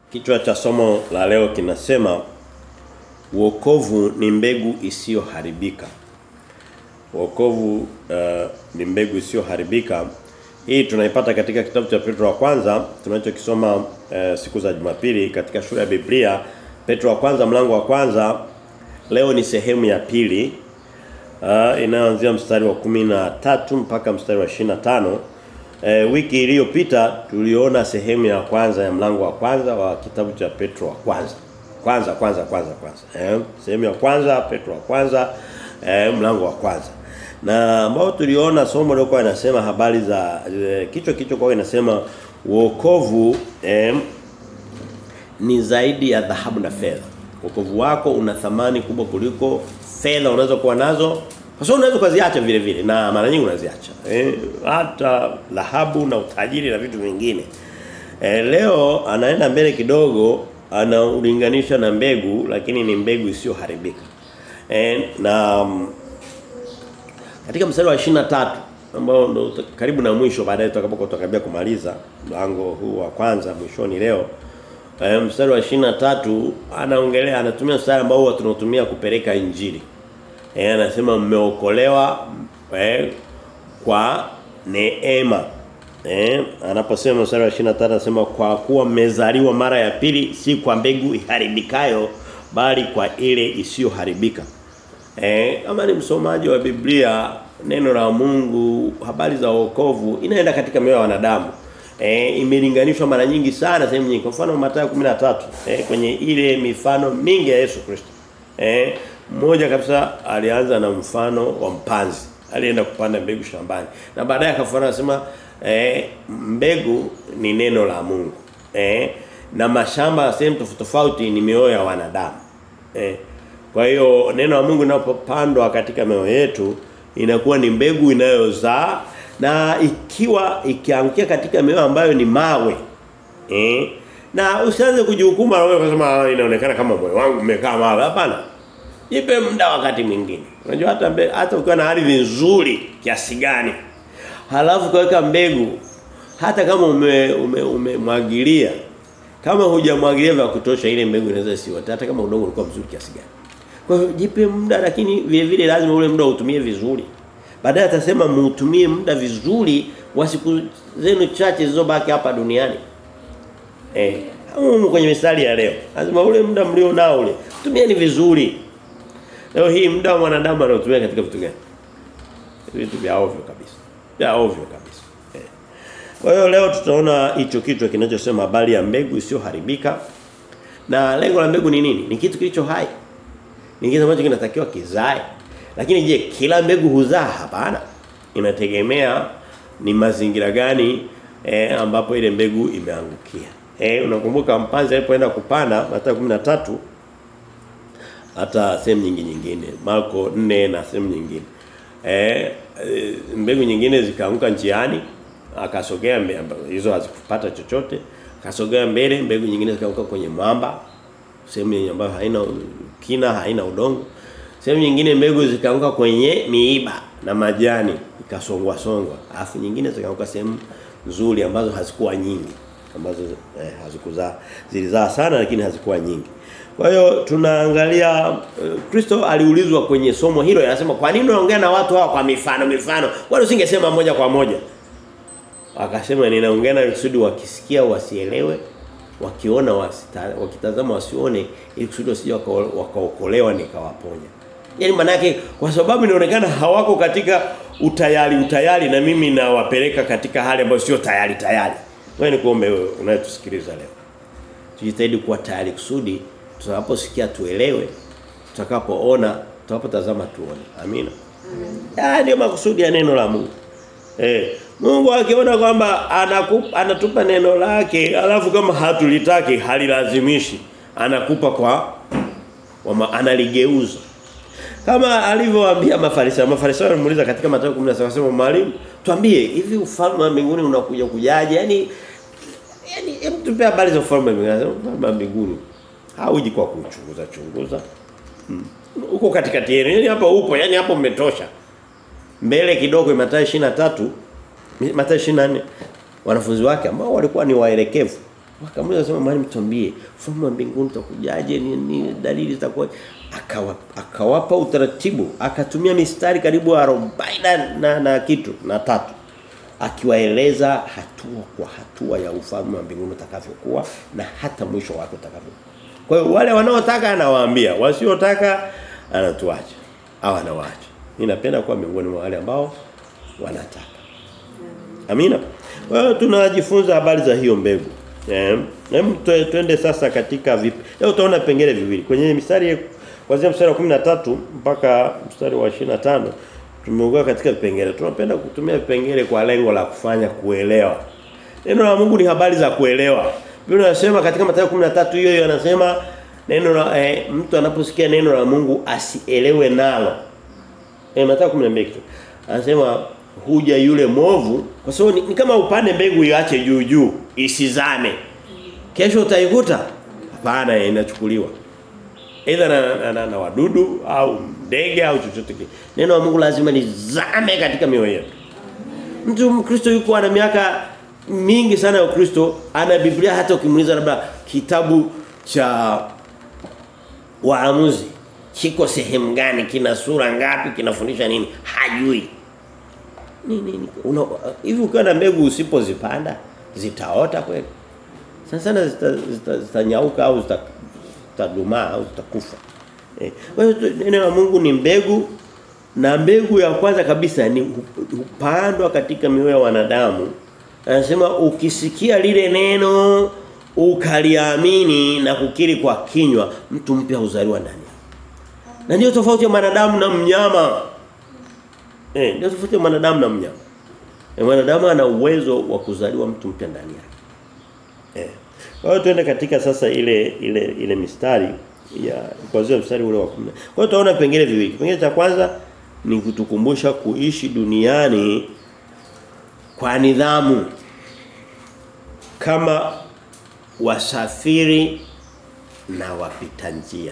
Kichwa cha somo la leo kinasema Wokovu ni mbegu isiyoharibika. Wokovu uh, ni mbegu isiyoharibika. Hii tunaipata katika kitabu cha Petro wa kwanza tunachokisoma uh, siku za Jumapili katika shule ya Biblia. Petro wa kwanza mlango wa kwanza leo ni sehemu ya pili. Uh, inaanzia mstari wa kumi na tatu mpaka mstari wa 25. E, wiki iliyopita tuliona sehemu ya kwanza ya mlango wa kwanza wa kitabu cha Petro wa kwanza. Kwanza kwanza kwanza kwanza. Eh, sehemu ya kwanza Petro wa kwanza eh, mlango wa kwanza. Na ambao tuliona somo lilikuwa linasema habari za eh, kichwa kichwa kwa inasema wokovu eh, ni zaidi ya dhahabu na fedha. Wokovu wako una thamani kubwa kuliko fedha unaweza kuwa nazo kwa sababu unaweza kuziacha vile vile na mara nyingi unaziacha. Eh, hata dhahabu na utajiri na vitu vingine. Eh, leo anaenda mbele kidogo anaulinganisha na mbegu lakini ni mbegu isiyoharibika. Eh, na um, katika mstari wa 23 ambao ndo karibu na mwisho baadaye tutakapokuwa tutakabia kumaliza mlango huu wa kwanza mwishoni leo eh, mstari wa 23 anaongelea anatumia mstari ambao huwa tunatumia kupeleka injili. Eh anasema mmeokolewa eh, kwa neema. Eh anaposema mstari wa 23 anasema kwa kuwa mmezaliwa mara ya pili si kwa mbegu iharibikayo bali kwa ile isiyoharibika. Eh kama ni msomaji wa Biblia neno la Mungu habari za wokovu inaenda katika mioyo ya wanadamu. Eh imelinganishwa mara nyingi sana sehemu nyingi. Kwa mfano Mathayo 13 eh kwenye ile mifano mingi ya Yesu Kristo. Eh mmoja kabisa alianza na mfano wa mpanzi. Alienda kupanda mbegu shambani. Na baadaye akafuata anasema eh mbegu ni neno la Mungu. Eh na mashamba sehemu tofauti tofauti ni mioyo ya wanadamu. Eh kwa hiyo neno la Mungu linapopandwa katika mioyo yetu inakuwa ni mbegu inayozaa na ikiwa ikiangukia katika mioyo ambayo ni mawe. Eh na usianze kujihukumu na wewe kusema inaonekana kama moyo wangu umekaa mawe. Hapana. Jipe muda wakati mwingine. Unajua hata mbe, hata ukiwa na ardhi nzuri kiasi gani. Halafu kaweka mbegu hata kama umemwagilia ume, ume kama hujamwagilia vya kutosha ile mbegu inaweza isiwote hata kama udongo ulikuwa mzuri kiasi gani. Kwa hiyo jipe muda lakini vile vile lazima ule muda utumie vizuri. Baadaye atasema muutumie muda vizuri wa siku zenu chache zilizobaki hapa duniani. Eh, humu kwenye misali ya leo. Lazima ule muda mlio nao ule tumieni vizuri. Leo hii muda wa mwanadamu anaotumia katika vitu gani? Vitu vya ovyo kabisa. Vya ovyo kabisa. Eh. Kwa hiyo leo tutaona hicho kichwa kinachosema habari ya mbegu isiyoharibika. Na lengo la mbegu ni nini? Ni kitu kilicho hai. Ni kitu ambacho kinatakiwa kizae. Lakini je, kila mbegu huzaa? Hapana. Inategemea ni mazingira gani eh, ambapo ile mbegu imeangukia. Eh unakumbuka mpanzi alipoenda kupanda Mathayo 13 hata sehemu nyingi nyingine Marko 4 na sehemu nyingine eh mbegu nyingine zikaanguka njiani akasogea hizo hazikupata chochote akasogea mbele mbegu nyingine zikaanguka kwenye mwamba sehemu ambayo haina kina haina udongo sehemu nyingine mbegu zikaanguka kwenye miiba na majani ikasongwa songwa alafu nyingine zikaanguka sehemu nzuri ambazo hazikuwa nyingi ambazo eh, hazikuzaa zilizaa sana lakini hazikuwa nyingi kwa hiyo tunaangalia Kristo uh, aliulizwa kwenye somo hilo anasema kwa nini unaongea na watu hawa kwa mifano mifano? Wala usingesema moja kwa moja. Akasema ninaongea na kusudi wakisikia wasielewe, wakiona wasita, wakitazama wasione ili kusudi wasije wakaokolewa nikawaponya. Yaani manake kwa sababu inaonekana hawako katika utayari utayari na mimi nawapeleka katika hali ambayo sio tayari tayari. Wewe ni kuombe wewe unayetusikiliza leo. Tujitahidi kuwa tayari kusudi tutakaposikia tuelewe tutakapoona tutakapotazama tuone amina Amen. ndio makusudi ya neno la Mungu eh Mungu akiona kwamba anatupa neno lake alafu kama hatulitaki halilazimishi anakupa kwa wama, analigeuza kama alivyowaambia mafarisayo mafarisayo walimuuliza katika Mathayo 17 akasema mwalimu tuambie hivi ufalme wa mbinguni unakuja kujaje yani yani hebu tupe habari za ufalme wa mbinguni ufalme wa mbinguni hauji kwa kuchunguza chunguza. Hmm. Uko katikati yenu. Yaani hapa upo, yani hapo umetosha. Mbele kidogo Mathayo 23, Mathayo 24 wanafunzi wake ambao walikuwa ni waelekevu Wakamuuliza sema mwalimu tuambie ufalme wa mbinguni utakujaje ni, ni dalili zitakuwa akawa akawapa utaratibu akatumia mistari karibu 40 na, na, na kitu na tatu akiwaeleza hatua kwa hatua ya ufalme wa mbinguni utakavyokuwa na hata mwisho wake utakavyo. Kwa hiyo wale wanaotaka anawaambia, wasiotaka anatuacha au anawaacha. Ninapenda kuwa miongoni mwa wale ambao wanataka. Amina. Kwa hiyo tunajifunza habari za hiyo mbegu. Eh, hem twende sasa katika vipi. Leo utaona pengine viwili. Kwenye mistari kuanzia mstari wa 13 mpaka mstari wa 25 tumeungana katika vipengele. Tunapenda kutumia vipengele kwa lengo la kufanya kuelewa. Neno la Mungu ni habari za kuelewa. Biblia inasema katika Mathayo 13 hiyo hiyo anasema neno la eh, mtu anaposikia neno la Mungu asielewe nalo. Eh Mathayo 12 kitu. Anasema huja yule movu kwa sababu ni, ni kama upande mbegu iache juu juu isizame. Kesho utaikuta? Hapana inachukuliwa. Aidha na, na, na, na wadudu au ndege au chochote kile. Neno la Mungu lazima lizame katika mioyo yetu. Mtu Mkristo yuko ana miaka mingi sana ya Ukristo, ana Biblia hata ukimuuliza labda kitabu cha Waamuzi kiko sehemu gani, kina sura ngapi, kinafundisha nini? Hajui. Nini una hivi ukiwa na mbegu usipozipanda zitaota kweli? Sana sana zitanyauka zita, zita au zita zitadumaa au zitakufa. Eh. Kwa hiyo neno la Mungu ni mbegu na mbegu ya kwanza kabisa ni hupandwa katika mioyo ya wanadamu. Anasema ukisikia lile neno ukaliamini na kukiri kwa kinywa mtu mpya huzaliwa ndani. Na ndio tofauti ya mwanadamu na mnyama. Eh, ndio tofauti ya mwanadamu na mnyama. E, mwanadamu ana uwezo wa kuzaliwa mtu mpya ndani yake. Eh. Kwa hiyo tuende katika sasa ile ile ile mistari ya kuanzia mstari ule wa 10. Kwa hiyo tutaona pengine viwili. Kipengele cha kwanza ni kutukumbusha kuishi duniani kwa nidhamu kama wasafiri na wapita njia.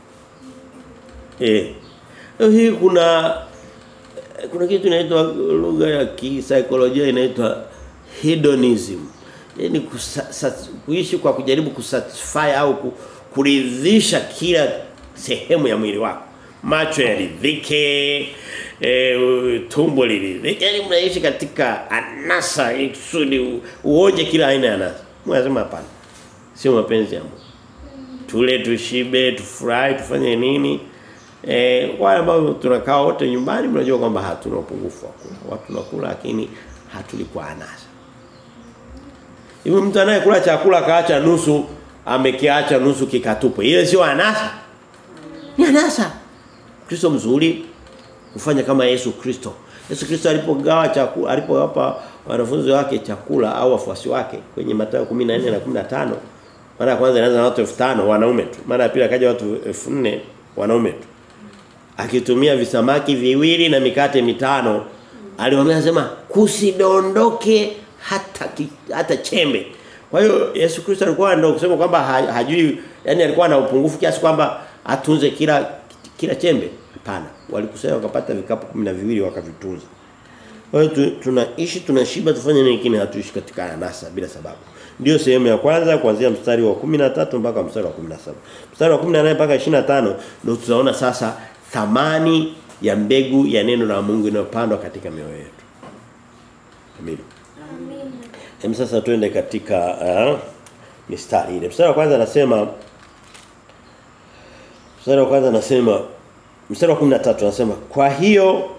Eh. Hii kuna kuna kitu inaitwa lugha ya kisaikolojia inaitwa hedonism. Yaani kuishi kwa kujaribu kusatisfy au kuridhisha kila sehemu ya mwili wako. Macho yaridhike, e, tumbo liridhike. Yaani mnaishi katika anasa ikusudi uonje kila aina ya anasa. Mwasema hapana. Sio mapenzi ya Mungu. Tule tushibe, tufurahi, tufanye nini? Eh wale ambao tunakaa wote nyumbani mnajua kwamba hatuna upungufu wa kula. Watu tunakula lakini hatulikuwa anasa. Hivi mtu anayekula chakula kaacha nusu amekiacha nusu kikatupo. Ile sio anasa. Ni anasa. Kristo mzuri kufanya kama Yesu Kristo. Yesu Kristo alipogawa chakula alipowapa wanafunzi wake chakula au wafuasi wake kwenye Mathayo 14 na 15 mara ya kwanza inaanza na watu 5000 wanaume tu. Mara ya pili akaja watu 4000 wanaume tu. Akitumia visamaki viwili na mikate mitano aliwaambia anasema kusidondoke hata ki, hata chembe. Kwa hiyo Yesu Kristo alikuwa ndio kusema kwamba hajui yani alikuwa na upungufu kiasi kwamba atunze kila kila chembe. Hapana. Walikusanya wakapata vikapu kumi na viwili wakavitunza. Kwa hiyo tunaishi tunashiba tufanye nini kingine hatuishi katika anasa bila sababu. Ndio sehemu ya kwanza kuanzia mstari wa 13 mpaka mstari wa 17. Mstari wa 18 mpaka 25 ndio tutaona sasa thamani ya mbegu ya neno la Mungu inayopandwa katika mioyo yetu. Amina. Amina. sasa tuende katika uh, mistari ile. Mstari wa kwanza anasema Mstari wa kwanza anasema mstari wa 13 anasema kwa hiyo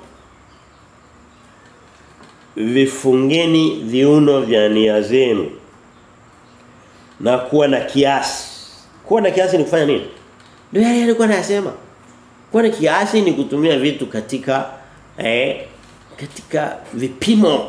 vifungeni viuno vya nia zenu na kuwa na kiasi. Kuwa na kiasi ni kufanya nini? Ndio yale alikuwa anasema. Kuwa na kiasi ni kutumia vitu katika eh katika vipimo.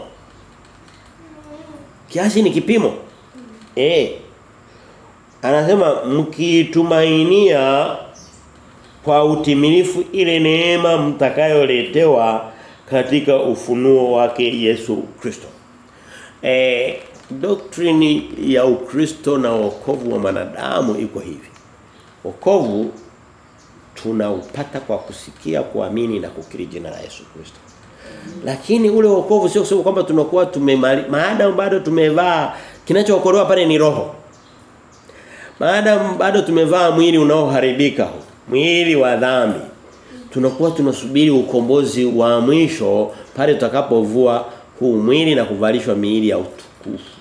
Kiasi ni kipimo. Eh. Anasema mkitumainia kwa utimilifu ile neema mtakayoletewa katika ufunuo wake Yesu Kristo. Eh doktrini ya Ukristo na wokovu wa manadamu iko hivi. Wokovu tunaupata kwa kusikia, kuamini na kukiri jina la Yesu Kristo. Lakini ule wokovu sio kusema kwamba tunakuwa tumemali maadamu bado tumevaa kinachookolewa pale ni roho. Maadamu bado tumevaa mwili unaoharibika huu, mwili wa dhambi. Tunakuwa tunasubiri ukombozi wa mwisho pale tutakapovua huu mwili na kuvalishwa miili ya utukufu.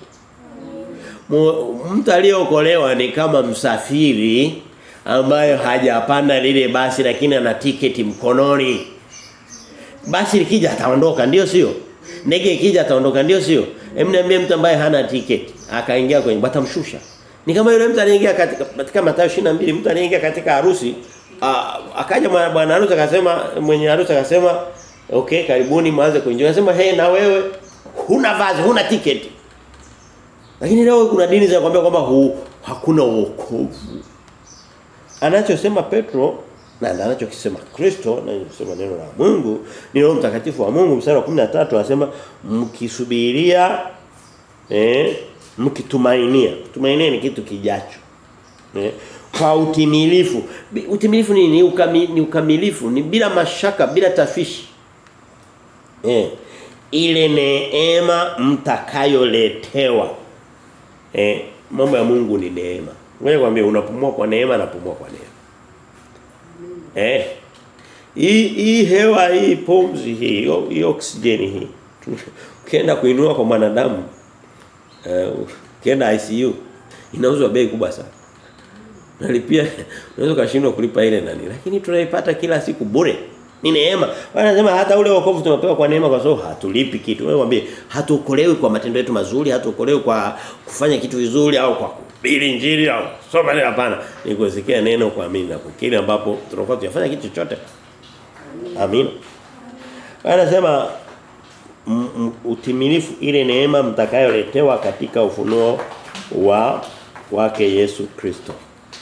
Mtu aliyeokolewa ni kama msafiri ambaye hajapanda lile basi lakini ana tiketi mkononi. Basi likija ataondoka ndio sio? Ndege ikija ataondoka ndio sio? Hem niambie mtu ambaye hana tiketi akaingia kwenye batamshusha. Ni kama yule mtu aliyeingia katika katika Mathayo 22 mtu aliyeingia katika harusi akaja bwana harusi akasema mwenye harusi akasema okay karibuni mwanze kuingia. Akasema hey na wewe huna vazi huna tiketi. Lakini leo kuna dini zinakwambia kwamba hu, hakuna wokovu. Anachosema Petro na anachokisema Kristo na anachosema neno la Mungu ni Roho Mtakatifu wa Mungu mstari wa 13 anasema mkisubiria eh mkitumainia. Kutumainia ni kitu kijacho. Eh kwa utimilifu. Utimilifu ni ni, ukami, ni ukamilifu, ni bila mashaka, bila tafishi. Eh ile neema mtakayoletewa. Eh mambo ya Mungu ni neema. Ngoja kwambie unapumua kwa neema na pumua kwa neema. Eh. Hii hii hewa hii pumzi hii, hii oksijeni hii. Ukienda kuinua kwa mwanadamu eh ukienda ICU inauzwa bei kubwa sana. Nalipia unaweza kushindwa kulipa ile nani lakini tunaipata kila siku bure. Ni neema. Wanasema hata ule wokovu tunapewa kwa neema kwa sababu hatulipi kitu. Wewe mwambie hatuokolewi kwa matendo yetu mazuri, hatuokolewi kwa kufanya kitu vizuri au kwa kuhubiri injili au soma neno hapana. Ni kusikia neno kuamini na kukiri ambapo tunakuwa tunafanya kitu chochote. Amina. Anasema utimilifu ile neema mtakayoletewa katika ufunuo wa wake Yesu Kristo.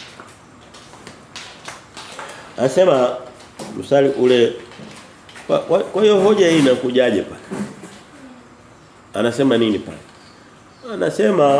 Anasema mstari ule kwa hiyo hoja hii inakujaje pale? Anasema nini pale? Anasema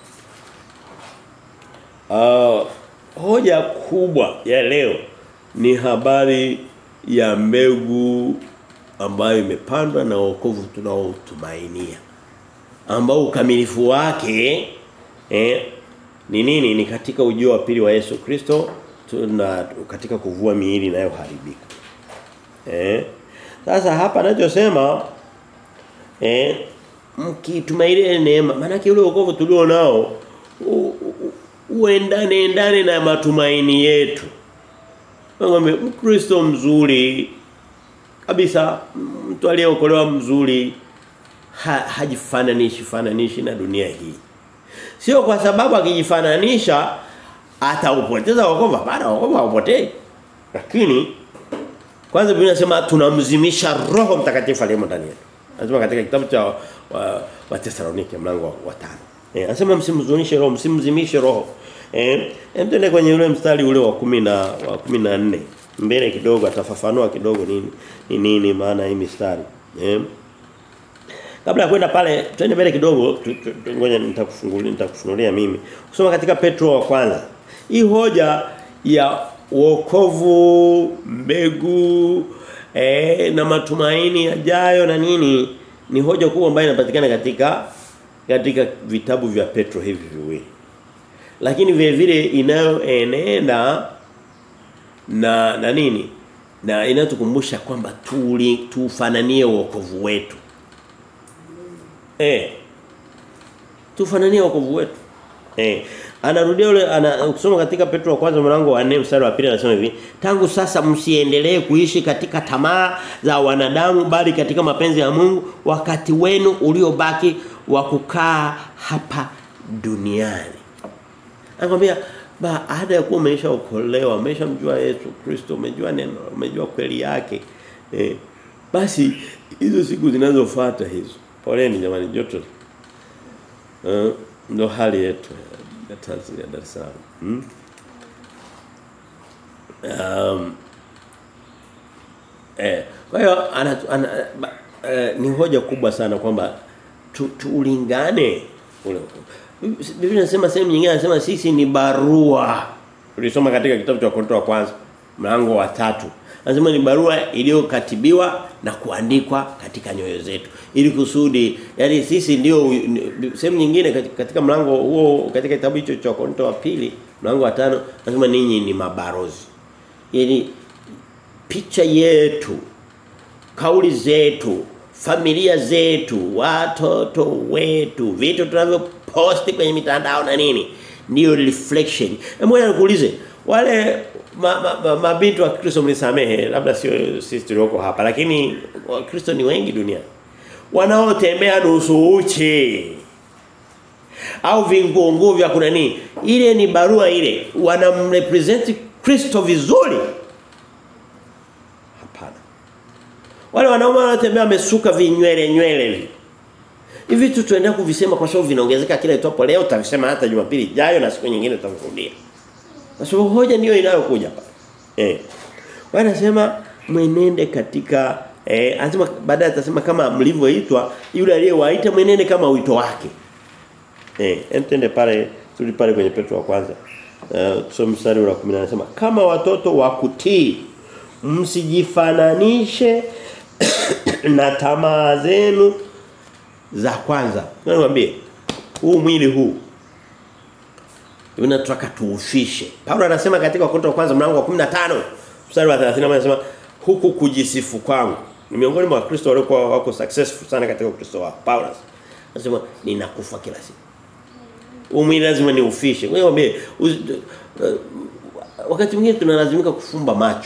uh, hoja kubwa ya leo ni habari ya mbegu ambayo imepandwa na wokovu tunaotumainia ambao ukamilifu wake eh ni nini ni katika ujio wa pili wa Yesu Kristo na katika kuvua miili inayoharibika eh sasa hapa anachosema eh mkitumainia neema maana ule wokovu tulio nao uendane endane na matumaini yetu ngombe mkristo mzuri kabisa mtu aliyeokolewa mzuri ha, hajifananishi fananishi na dunia hii sio kwa sababu akijifananisha ataupoteza wokovu hapana wokovu haupotei lakini kwanza Biblia inasema tunamzimisha roho mtakatifu aliyemo ndani yetu anasema katika kitabu cha wa, wa Tesalonike mlango wa 5 eh anasema msimzunishe roho msimzimishe roho eh hem kwenye ule mstari ule wa 10 na wa 14 mbele kidogo atafafanua kidogo nini ni nini maana hii mistari eh kabla ya kwenda pale twende mbele kidogo ngoja nitakufungulia nitakufunulia mimi kusoma katika Petro wa kwanza hii hoja ya wokovu mbegu eh, na matumaini yajayo na nini ni hoja kubwa ambayo inapatikana katika katika vitabu vya Petro hivi viwili lakini vile vile inayoenenda na na nini na inatukumbusha kwamba tuli tufananie wokovu wetu eh tufananie wokovu wetu eh anarudia yule ana ukisoma katika Petro wa kwanza mlango wa 4 mstari wa pili anasema hivi tangu sasa msiendelee kuishi katika tamaa za wanadamu bali katika mapenzi ya Mungu wakati wenu uliobaki wa kukaa hapa duniani anakuambia baada ya kuwa umeshaokolewa umeshamjua Yesu Kristo umejua neno umejua kweli yake eh, basi hizo siku zinazofuata hizo poleni jamani joto uh, ndo hali yetu ya Tanzania Dar es Salaam hmm? um, eh kwa hiyo ana, ana, ba, eh, ni hoja kubwa sana kwamba tu, tuulingane ule Biblia inasema sehemu nyingine inasema sisi ni barua. Tulisoma katika kitabu cha Wakorintho wa kwanza mlango wa tatu Anasema ni barua iliyokatibiwa na kuandikwa katika nyoyo zetu. Ili kusudi yani sisi ndio sehemu nyingine katika, katika mlango huo katika kitabu hicho cha Wakorintho wa pili Mlango wa tano anasema ninyi ni mabarozi. Yaani picha yetu, kauli zetu, familia zetu, watoto wetu, vitu tunavyoposti kwenye mitandao na nini ndio reflection. Hebu nikuulize wale mabinti ma, ma, ma wa Kristo mnisamehe labda sio sisi tulioko hapa lakini Wakristo ni wengi duniani wanaotembea nusu uchi au vinguo vya kuna nini ile ni barua ile wanamrepresent Kristo vizuri hapana wale wanaume wanaotembea wamesuka vinywele nywele hivi hivi tu tuendelea kuvisema kwa sababu vinaongezeka kila itwapo leo utavisema hata Jumapili ijayo na siku nyingine tutakurudia kwa sababu hoja ndio inayokuja hapa eh wanasema mwenende katika eh anasema baadaye atasema kama mlivyoitwa yule aliyewaita mwenende kama wito wake eh entende pale tuli pale kwenye Petro wa kwanza uh, tusome mstari wa 10 anasema kama watoto wa kutii msijifananishe na tamaa zenu za kwanza. Nikwambie huu mwili huu tunataka tuufishe. Paulo anasema katika Wakorintho wa kwanza mlango wa 15 mstari wa 30 anasema huku kujisifu kwangu. Ni miongoni mwa Wakristo waliokuwa wako successful sana katika Ukristo wao. Paulo anasema ninakufa kila siku. Huu mwili lazima niufishe. Kwa hiyo uh, wakati mwingine tunalazimika kufumba macho.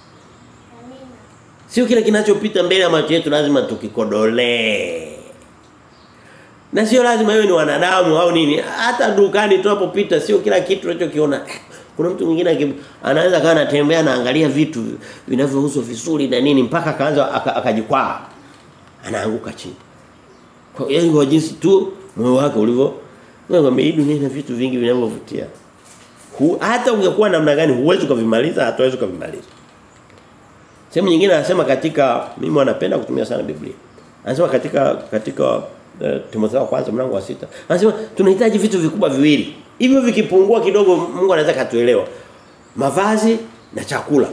Sio kila kinachopita mbele ya macho yetu lazima tukikodolee. Na sio lazima iwe ni wanadamu au nini. Hata dukani tunapopita sio kila kitu tunachokiona. Kuna mtu mwingine anaweza kana anatembea na angalia vitu vinavyouzwa vizuri na nini mpaka akaanza akajikwaa. Anaanguka chini. Kwa hiyo kwa jinsi tu moyo wake ulivyo Ngombe hii dunia ina vitu vingi vinavyovutia. Hata ungekuwa namna gani huwezi kuvimaliza, hatuwezi kuvimaliza. Sehemu nyingine anasema katika mimi wanapenda kutumia sana Biblia. Anasema katika katika uh, Timotheo wa kwanza mlango wa sita Anasema tunahitaji vitu vikubwa viwili. Hivyo vikipungua kidogo Mungu anaweza katuelewa. Mavazi na chakula.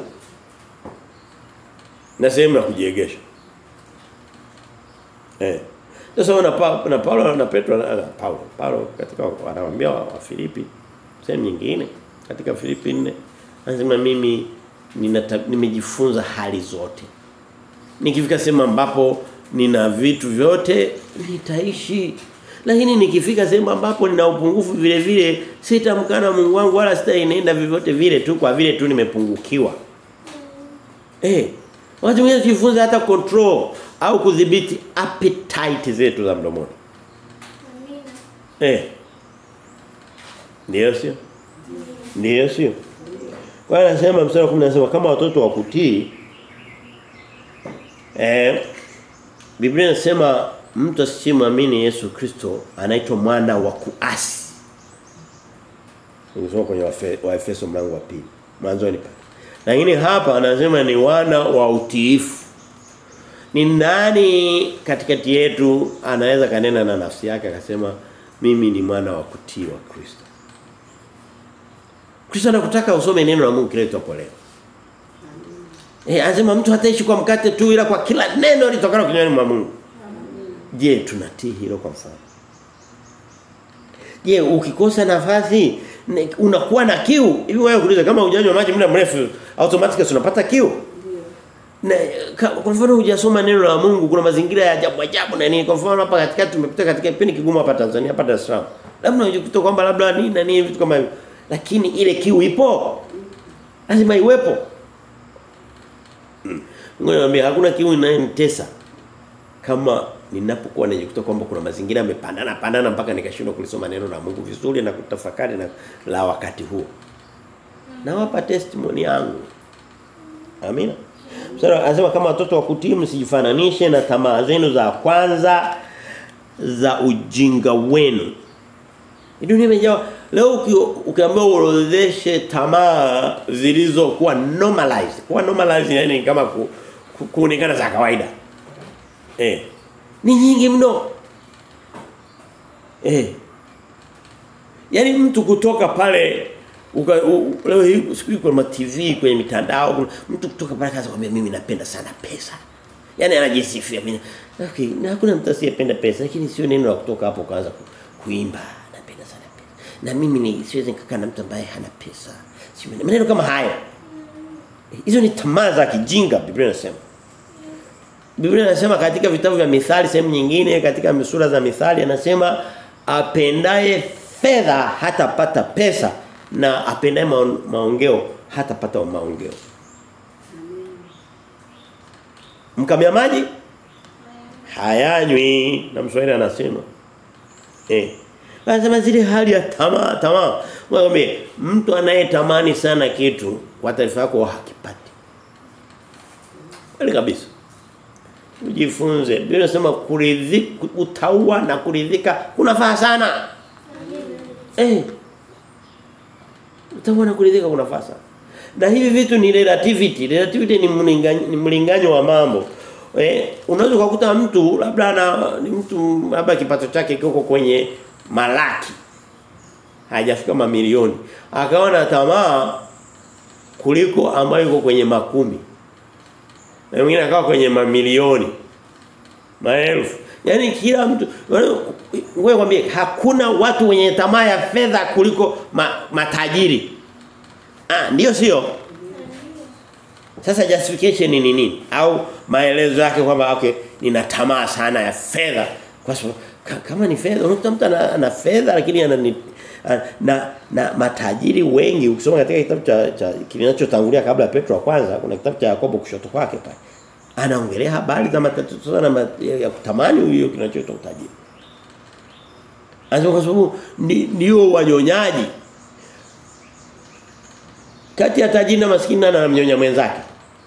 Na sehemu ya kujiegesha. Eh. Sasa na pa, na Paulo na Petro na Paulo Paulo katika anawaambia wa, wa Filipi sehemu nyingine katika Filipi 4 anasema mimi nimejifunza hali zote. Nikifika sehemu ambapo nina vitu vyote nitaishi. Lakini nikifika sehemu ambapo nina upungufu vile vile sitamkana Mungu wangu wala sitaenenda vyovyote vile tu kwa vile tu nimepungukiwa. Eh, watu wengi jifunza hata control au kudhibiti appetite zetu za mdomoni. Eh. Ndio sio? Ndio sio? Kwa hiyo anasema mstari wa 10 anasema kama watoto wa kutii eh Biblia inasema mtu asiyemwamini Yesu Kristo anaitwa mwana wa kuasi. Unasoma kwenye Waefeso mlango wa pili. Mwanzoni pale. Lakini hapa anasema ni wana wa utiifu. Ni nani katikati yetu anaweza kanena na nafsi yake akasema mimi ni mwana wa kutii wa Kristo. Kristo anakutaka usome neno la Mungu kile tutapo leo. Eh anasema mtu hataishi kwa mkate tu ila kwa kila neno litokalo kinywani mwa Mungu. Je, tunatii hilo kwa mfano? Je, ukikosa nafasi unakuwa na kiu? Hivi wewe kuuliza kama hujanywa maji muda mrefu automatically unapata kiu? Na kwa mfano hujasoma neno la Mungu kuna mazingira ya ajabu ajabu na nini? Kwa mfano hapa katikati tumepita katika kipindi kigumu hapa Tanzania hapa Dar es Salaam. Labda unajikuta kwamba labda nini na nini vitu kama hivyo. Lakini ile kiu ipo. Lazima iwepo. Ngoja niambie hakuna kiu inayonitesa kama ninapokuwa najikuta kwamba kuna mazingira yamepandana pandana mpaka nikashindwa kulisoma neno la Mungu vizuri na kutafakari na la wakati huo. Nawapa testimony yangu. Amina. Sasa anasema kama watoto wa kutii msijifananishe na tamaa zenu za kwanza za ujinga wenu. Dunia imejaa leo ukiambiwa uorodheshe tamaa zilizokuwa normalized. Kuwa normalized yani kama ku, ku, kuonekana za kawaida. Eh. Ni nyingi mno. Eh. Yaani mtu kutoka pale uka, u, leo hii siku kwa TV kwenye mitandao mtu kutoka pale kaza kwambia mimi napenda sana pesa. Yaani anajisifia mimi. Okay, na hakuna mtu asiyependa pesa lakini sio neno la kutoka hapo kaanza ku, kuimba napenda sana pesa. na mimi ni siwezi nikakaa na mtu ambaye hana pesa. Si maneno kama hayo. Hizo ni tamaa za kijinga Biblia inasema. Biblia inasema katika vitabu vya Mithali sehemu nyingine katika sura za Mithali anasema apendaye fedha hatapata pesa na apendaye maongeo hatapata maongeo. Mkamia maji hayanywi na Mswahili anasema. Eh. Anasema zile hali ya tamaa tamaa. Mwambie mtu anayetamani sana kitu kwa taarifa yako hakipati. Kweli kabisa. Ujifunze. Biblia inasema kuridhika utaua na kuridhika kunafaa sana. Eh. Utaua na kuridhika kunafaa sana. Na hivi vitu ni relativity. Relativity ni mlinganyo, ni mlinganyo wa mambo. Eh, unaweza kukuta mtu labda ana ni mtu labda kipato chake kiko kwenye malaki. Hajafika mamilioni. Akaona tamaa kuliko ambayo iko kwenye makumi. Na mwingine akawa kwenye mamilioni. Maelfu. Yaani kila mtu wewe kwambie hakuna watu wenye tamaa ya fedha kuliko ma, matajiri. Ah, ndio sio? Sasa justification ni nini? Au maelezo yake kwamba okay, nina tamaa sana ya fedha kwa sababu kama ni fedha unakuta mtu ana, ana fedha lakini ana ni, na na matajiri wengi ukisoma katika kitabu cha, cha kinachotangulia kabla ya Petro wa kwanza kuna kitabu cha Yakobo kushoto kwake pale anaongelea habari za matatizo na ya kutamani huyo kinachoitwa utajiri Anasema kwa sababu ndio wanyonyaji kati ya tajiri na maskini na anamnyonya mwenzake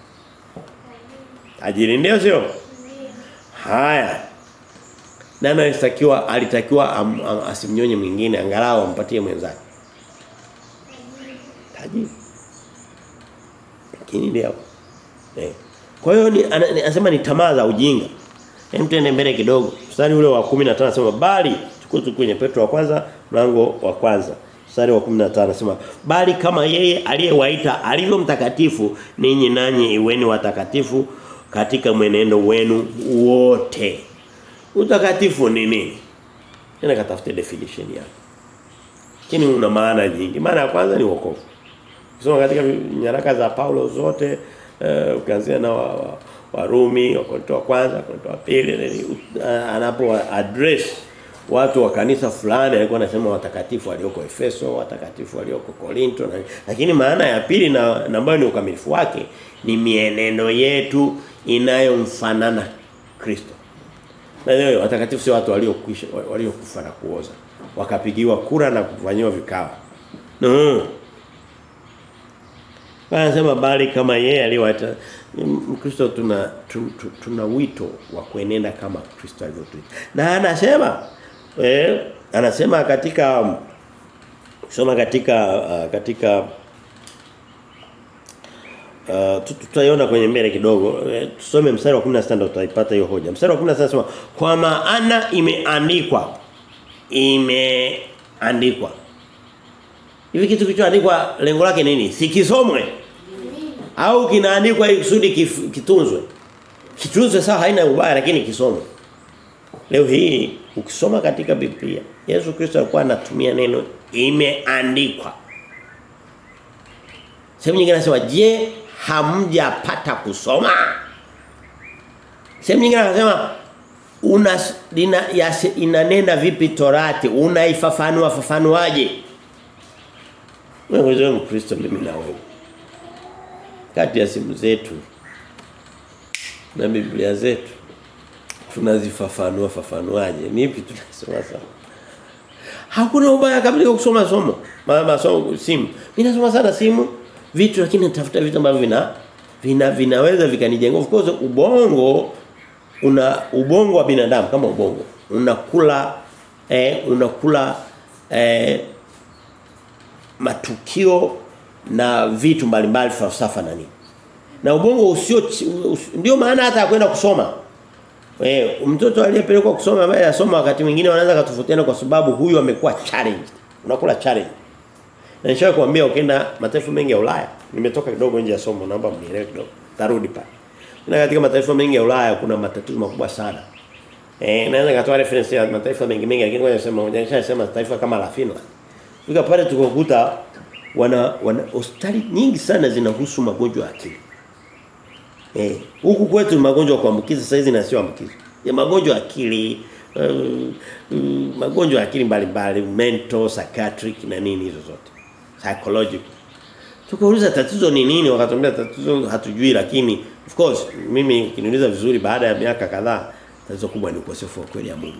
tajiri ndio sio haya nani alitakiwa alitakiwa am, am, asimnyonye mwingine angalau ampatie mwenzake tajiri lakini ndio eh kwa hiyo ni anasema ni tamaa za ujinga hem tuende mbele kidogo mstari ule wa 15 anasema bali tuko kwenye Petro wa kwanza mlango wa kwanza mstari wa 15 anasema bali kama yeye aliyewaita alivyo mtakatifu ninyi nanyi iweni watakatifu katika mwenendo wenu wote utakatifu ni nini tena katafute definition yake lakini una maana nyingi maana ya kwanza ni wokovu Kusoma katika nyaraka za Paulo zote uh, ukianzia na Warumi wa, wa Wakorintho wa kwanza, Wakorintho wa pili uh, anapo address watu wa kanisa fulani alikuwa anasema watakatifu walioko Efeso, watakatifu walioko Korinto na, lakini maana ya pili na, na ambayo ni ukamilifu wake ni mienendo yetu inayomfanana Kristo. Na leo watakatifu sio watu waliokwisha waliokufa na kuoza. Wakapigiwa kura na kufanyiwa vikao. No. Anasema bali kama yeye aliwaita Mkristo tuna tuna, tuna wito wa kuenenda kama Kristo alivyotuita. Na anasema eh anasema katika soma katika uh, katika uh, tutaiona kwenye mbele kidogo eh, tusome mstari wa 16 ndio tutaipata hiyo hoja. Mstari wa 16 anasema kwa maana imeandikwa imeandikwa Hivi kitu kilichoandikwa lengo lake nini? Sikisomwe. Au kinaandikwa ili kusudi kitunzwe. Kitunzwe sawa haina ubaya lakini kisomwe. Leo hii ukisoma katika Biblia Yesu Kristo alikuwa anatumia neno imeandikwa. Sehemu nyingine anasema je hamjapata kusoma? Sehemu nyingine anasema una ina, yase, inanena vipi Torati? Unaifafanua fafanuaje? Wewe Mkristo mimi na wewe. Kati ya simu zetu na Biblia zetu tunazifafanua fafanuaje? Nipi tunasoma sana? Hakuna ubaya kabisa kusoma somo. Mama somo simu. Mimi nasoma sana simu vitu lakini natafuta vitu ambavyo vina vina vinaweza vikanijenga. Of course ubongo una ubongo wa binadamu kama ubongo. Unakula eh unakula eh matukio na vitu mbalimbali falsafa na nini. Na ubongo usio ndio maana hata kwenda kusoma. Eh mtoto aliyepelekwa kusoma ambaye anasoma wakati mwingine wanaanza kutofautiana kwa sababu huyu amekuwa challenge. Unakula challenge. Na nishawahi kuambia ukienda mataifa mengi ya Ulaya, nimetoka kidogo nje ya somo naomba mnielewe kidogo. Tarudi pale. Na katika mataifa mengi ya Ulaya kuna matatizo makubwa sana. Eh naweza katoa reference ya mataifa mengi mengi lakini ngoja niseme moja nishasema taifa kama la Finland. Fika pale tukakuta wana wana hospitali nyingi sana zinahusu magonjwa ya akili. Eh, huku kwetu ni magonjwa ya kuambukiza sasa hizi na sio ambukiza. Ya magonjwa ya akili, uh, uh, magonjwa ya akili mbalimbali, mental, psychiatric na nini hizo zote. Psychological. Tukauliza tatizo ni nini wakatuambia tatizo hatujui lakini of course mimi ukiniuliza vizuri baada ya miaka kadhaa tatizo kubwa ni ukosefu wa kweli ya Mungu.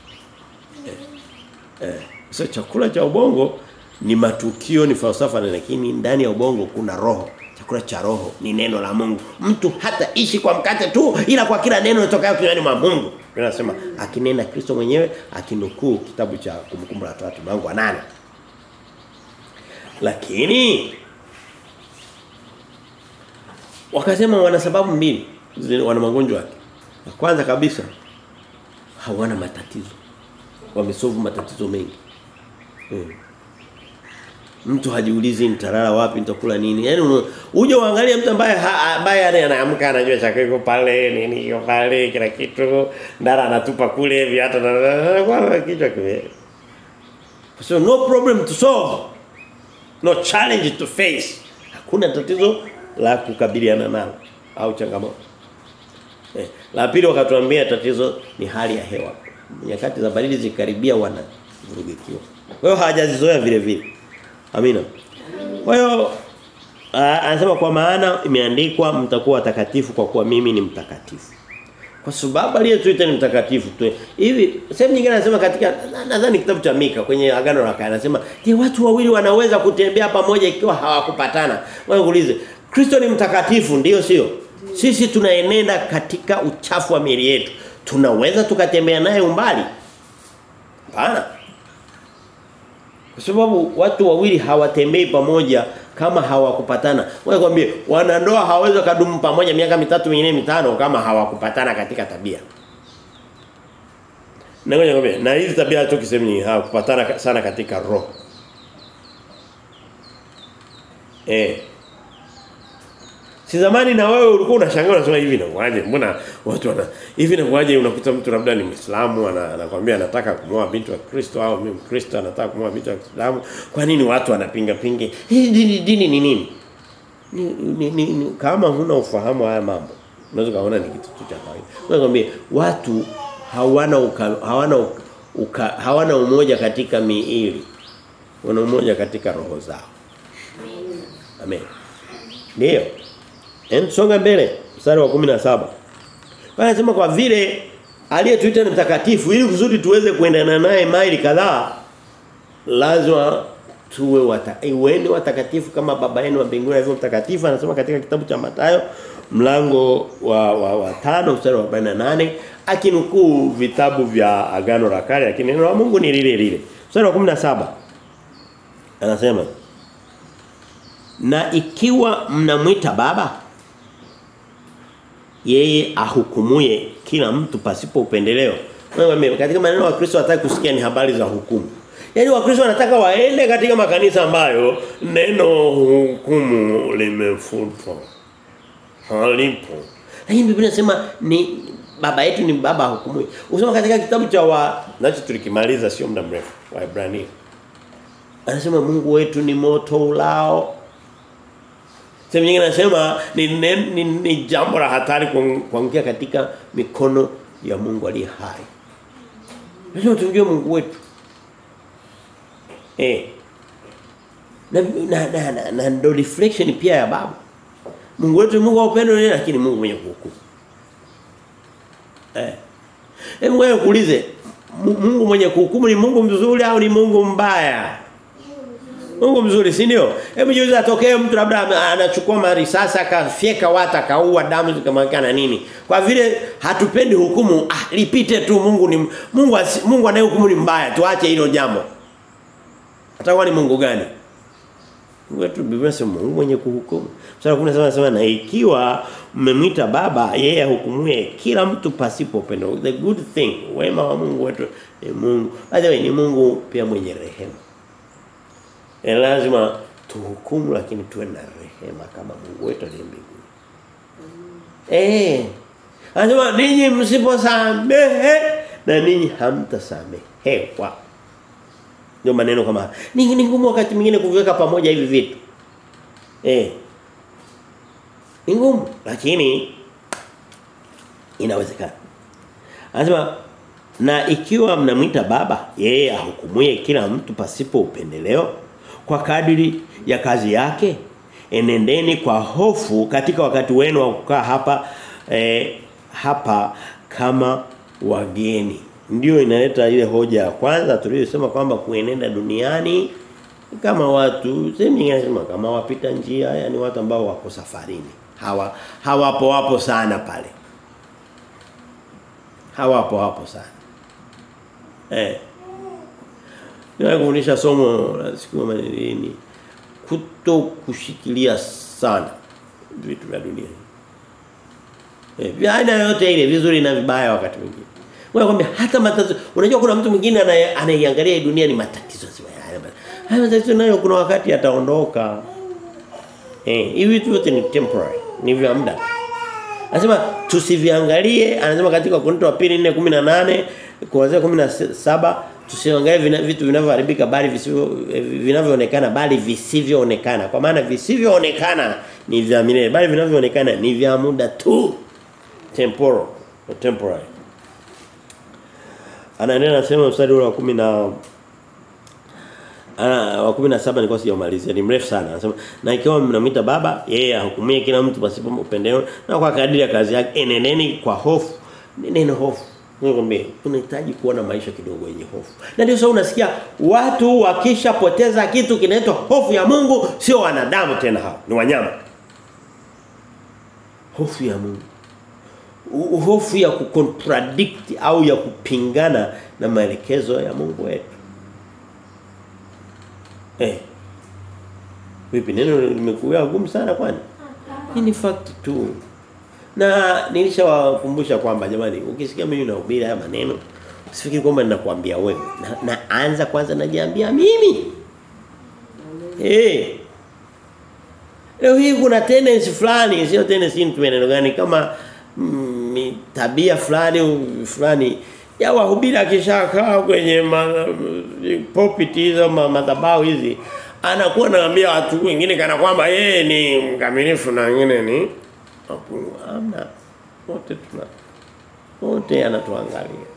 Eh. Eh. So chakula cha ubongo ni matukio ni falsafa na lakini ndani ya ubongo kuna roho. Chakula cha roho ni neno la Mungu. Mtu hata ishi kwa mkate tu ila kwa kila neno litokayo kinywani mwa Mungu. Tunasema akinena Kristo mwenyewe akinukuu kitabu cha kumkumbuka la watu mlango wa 8. Lakini wakasema wana sababu mbili wana magonjwa yake. Kwanza kabisa hawana matatizo. Wamesolve matatizo mengi. Hmm. Mtu hajiulizi nitalala wapi nitakula nini. Yaani uje uangalie mtu ambaye ambaye anaamka anajua chakula iko pale nini iko pale kila kitu ndara anatupa kule hivi hata kwa kichwa kime. So no problem to solve. No challenge to face. Hakuna tatizo la kukabiliana nalo au changamoto. Eh, la pili wakatuambia tatizo ni hali ya hewa. Nyakati za baridi zikaribia wana vurugikiwa. Kwa hiyo hawajazizoea vile vile. Amina. Kwa hiyo anasema kwa maana imeandikwa mtakuwa watakatifu kwa kuwa mimi ni mtakatifu. Kwa sababu aliyetuita ni mtakatifu tu. Hivi sehemu nyingine anasema katika nadhani kitabu cha Mika kwenye agano la kale anasema, "Je, watu wawili wanaweza kutembea pamoja ikiwa hawakupatana?" Wewe uulize, Kristo ni mtakatifu ndio sio? Sisi tunaenenda katika uchafu wa miili yetu. Tunaweza tukatembea naye umbali? Hapana. Kwa sababu watu wawili hawatembei pamoja kama hawakupatana. Wewe kwambie wanandoa hawawezi kudumu pamoja miaka mitatu mingine mitano kama hawakupatana katika tabia. Na ngoja ngombe, na hizi tabia tu kisemi hawakupatana sana katika roho. Eh. Si zamani na wewe ulikuwa unashangaa unasema hivi na kwaje? Mbona watu wana hivi na kwaje unakuta mtu labda ni Muislamu anakuambia anataka kumwoa binti wa Kristo au mimi Mkristo anataka kumwoa binti wa Kiislamu. Kwa nini watu wanapinga pinge? Hii dini dini ni nini? Ni, ni, ni, ni kama huna ufahamu haya mambo. Unaweza kaona ni kitu cha kawaida. Nakwambia watu hawana uka, hawana uka, uka, hawana umoja katika miili. Wana umoja katika roho zao. Amen. Ndio. Hem songa mbele mstari wa 17. Anasema kwa vile aliyetuita ni mtakatifu ili kusudi tuweze kuendana naye maili kadhaa lazima tuwe wataweni watakatifu kama baba yenu wa mbinguni alivyo mtakatifu anasema katika kitabu cha Mathayo mlango wa wa, wa tano mstari wa 48 akinukuu vitabu vya agano la kale lakini neno la Mungu ni lile lile. Mstari wa 17 anasema na ikiwa mnamwita baba yeye ahukumuye kila mtu pasipo upendeleo. Wewe katika maneno wa Kristo hataki kusikia ni habari za hukumu. Yaani Wakristo wanataka waende katika makanisa ambayo neno hukumu limefutwa. Halipo. Lakini Biblia inasema ni baba yetu ni baba hukumu. Usoma katika kitabu cha wa nacho tulikimaliza sio muda mrefu wa Ibrania. Anasema Mungu wetu ni moto ulao Sehemu nyingine anasema ni, ni, ni, ni jambo la hatari kuangukia katika mikono ya Mungu aliye hai. Lazima tumjue Mungu wetu. Eh. Na na na, na, na ndo reflection pia ya baba. Mungu wetu Mungu wa upendo lakini Mungu mwenye kuhukumu. Eh. Hebu wewe kuulize Mungu mwenye kuhukumu ni Mungu mzuri au ni Mungu mbaya? Mungu mzuri, si ndio? Hebu jiulize atokee mtu labda anachukua marisasi akafyeka watu akaua damu zikamwagika nini. Kwa vile hatupendi hukumu, ah lipite tu Mungu ni Mungu Mungu anayehukumu ni mbaya, tuache hilo jambo. Atakuwa ni Mungu gani? Wetu Biblia inasema Mungu mwenye kuhukumu. Sura 17 anasema na ikiwa mmemwita baba yeye ahukumuye kila mtu pasipo upendo. The good thing, wema wa Mungu wetu ni Mungu. By the way ni Mungu pia mwenye rehema. E lazima tuhukumu lakini tuwe na rehema kama Mungu wetu aliye mbinguni. Eh. Anasema ninyi msiposamehe na ninyi hamtasamehewa. Ndio maneno kama haya. Ni, ni ngumu wakati mwingine kuviweka pamoja hivi vitu. Eh. Ni ngumu lakini inawezekana. Anasema na ikiwa mnamwita baba yeye ahukumuye kila mtu pasipo upendeleo kwa kadiri ya kazi yake enendeni kwa hofu katika wakati wenu wa kukaa hapa eh, hapa kama wageni ndio inaleta ile hoja ya kwanza tuliyosema kwamba kuenenda duniani kama watu sehemu nyingine nasema kama wapita njia yani watu ambao wako safarini hawa hawapo wapo sana pale hawapo hapo sana eh Niwahi kufundisha somo la siku ya manini kuto kushikilia sana vitu vya dunia. Eh, vya aina yote ile vizuri na vibaya wakati mwingine. Wewe kwambia hata matatizo unajua kuna mtu mwingine anaiangalia dunia ni matatizo sio haya. Haya matatizo nayo kuna wakati yataondoka. Eh, hivi vitu vyote ni temporary, ni vya muda. Anasema tusiviangalie, anasema katika Korinto wa 2:4:18 kuanzia 17 tusiangalie vina, vitu vinavyoharibika bali visivyo vinavyoonekana bali visivyoonekana. Kwa maana visivyoonekana ni vya milele bali vinavyoonekana ni vya muda tu. Temporal, temporary. Anaendelea anasema mstari wa 10 na ana wa 17 nilikuwa sijamalizia ni mrefu sana anasema na ikiwa mnamwita baba yeye ahukumie kila mtu pasipo upendeleo na kwa kadiri ya kazi yake eneneni kwa hofu neno hofu Nikwambie unahitaji kuona maisha kidogo yenye hofu. Na ndio sasa unasikia watu wakishapoteza kitu kinaitwa hofu ya Mungu sio wanadamu tena hao, ni wanyama. Hofu ya Mungu. U hofu ya kucontradict au ya kupingana na maelekezo ya Mungu wetu. Eh. Vipi neno limekuwa gumu sana kwani? Hii ni fact tu. Na nilishawakumbusha kwamba jamani ukisikia mimi nahubiri haya maneno usifikiri kwamba ninakuambia wewe. Na, na anza kwanza najiambia mimi. Eh. Hey. Leo hii kuna tendency fulani, sio tendency ni neno gani kama mm, tabia fulani fulani ya wahubiri akishakaa kwenye ma, pulpit hizo madhabahu hizi anakuwa anaambia watu wengine kana kwamba yeye ni mkamilifu na wengine ni Amna. Wote tuna wote anatuangalia.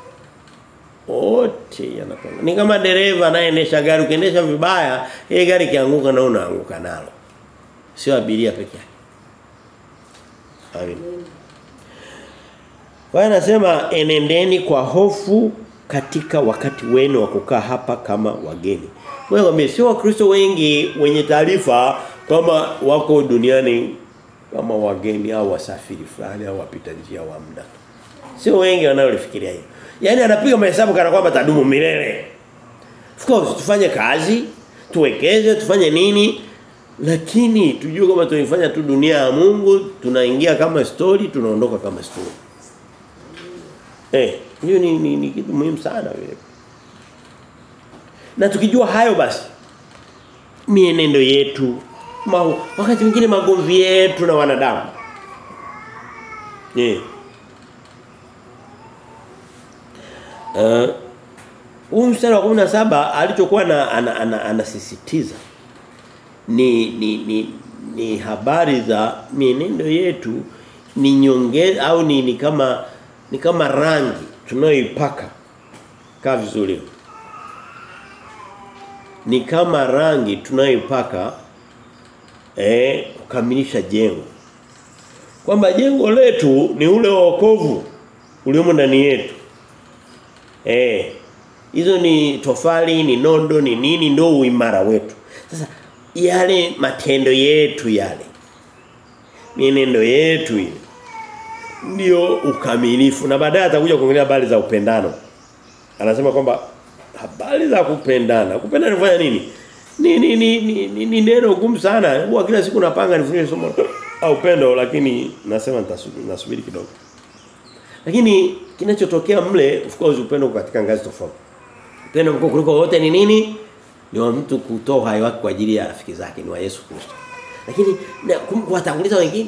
Wote yanatuangalia. Ni kama dereva anayeendesha gari ukiendesha vibaya, ile gari kianguka na unaanguka nalo. Sio abiria peke yake. Amen. Kwa anasema enendeni kwa hofu katika wakati wenu wa kukaa hapa kama wageni. Wewe wame sio wakristo wengi wenye taarifa kama wako duniani kama wageni au wasafiri fulani au wapita njia wa muda. Sio wengi wanaolifikiria hivyo. Yaani anapiga mahesabu kana kwamba tadumu milele. Of course tufanye kazi, tuwekeze, tufanye nini? Lakini tujue kama tunaifanya tu dunia ya Mungu, tunaingia kama story, tunaondoka kama story. Eh, hiyo ni, ni, ni kitu muhimu sana vile. Na tukijua hayo basi mienendo yetu ma, wakati mwingine magomvi yetu na wanadamu. Eh. Uh, huu mstari wa 17 alichokuwa na anasisitiza ni, ni ni ni habari za mienendo yetu ni nyonge au ni, ni kama ni kama rangi tunayoipaka kaa vizuri ni kama rangi tunayoipaka eh kukamilisha jengo kwamba jengo letu ni ule wokovu uliomo ndani yetu eh hizo ni tofali ni nondo ni nini ndio uimara wetu sasa yale matendo yetu yale mienendo yetu ile ndio ukamilifu na baadaye atakuja kuongelea habari za upendano anasema kwamba habari za kupendana kupendana kufanya nini ni ni ni ni, ni, ni neno gumu sana huwa kila siku napanga nifundishe somo au upendo lakini nasema nasubiri kidogo lakini kinachotokea mle of course upendo katika ngazi tofauti upendo mkuu kuliko wote ni nini ni wa mtu kutoa uhai wake kwa ajili ya rafiki zake ni wa Yesu Kristo lakini kuwatanguliza wengine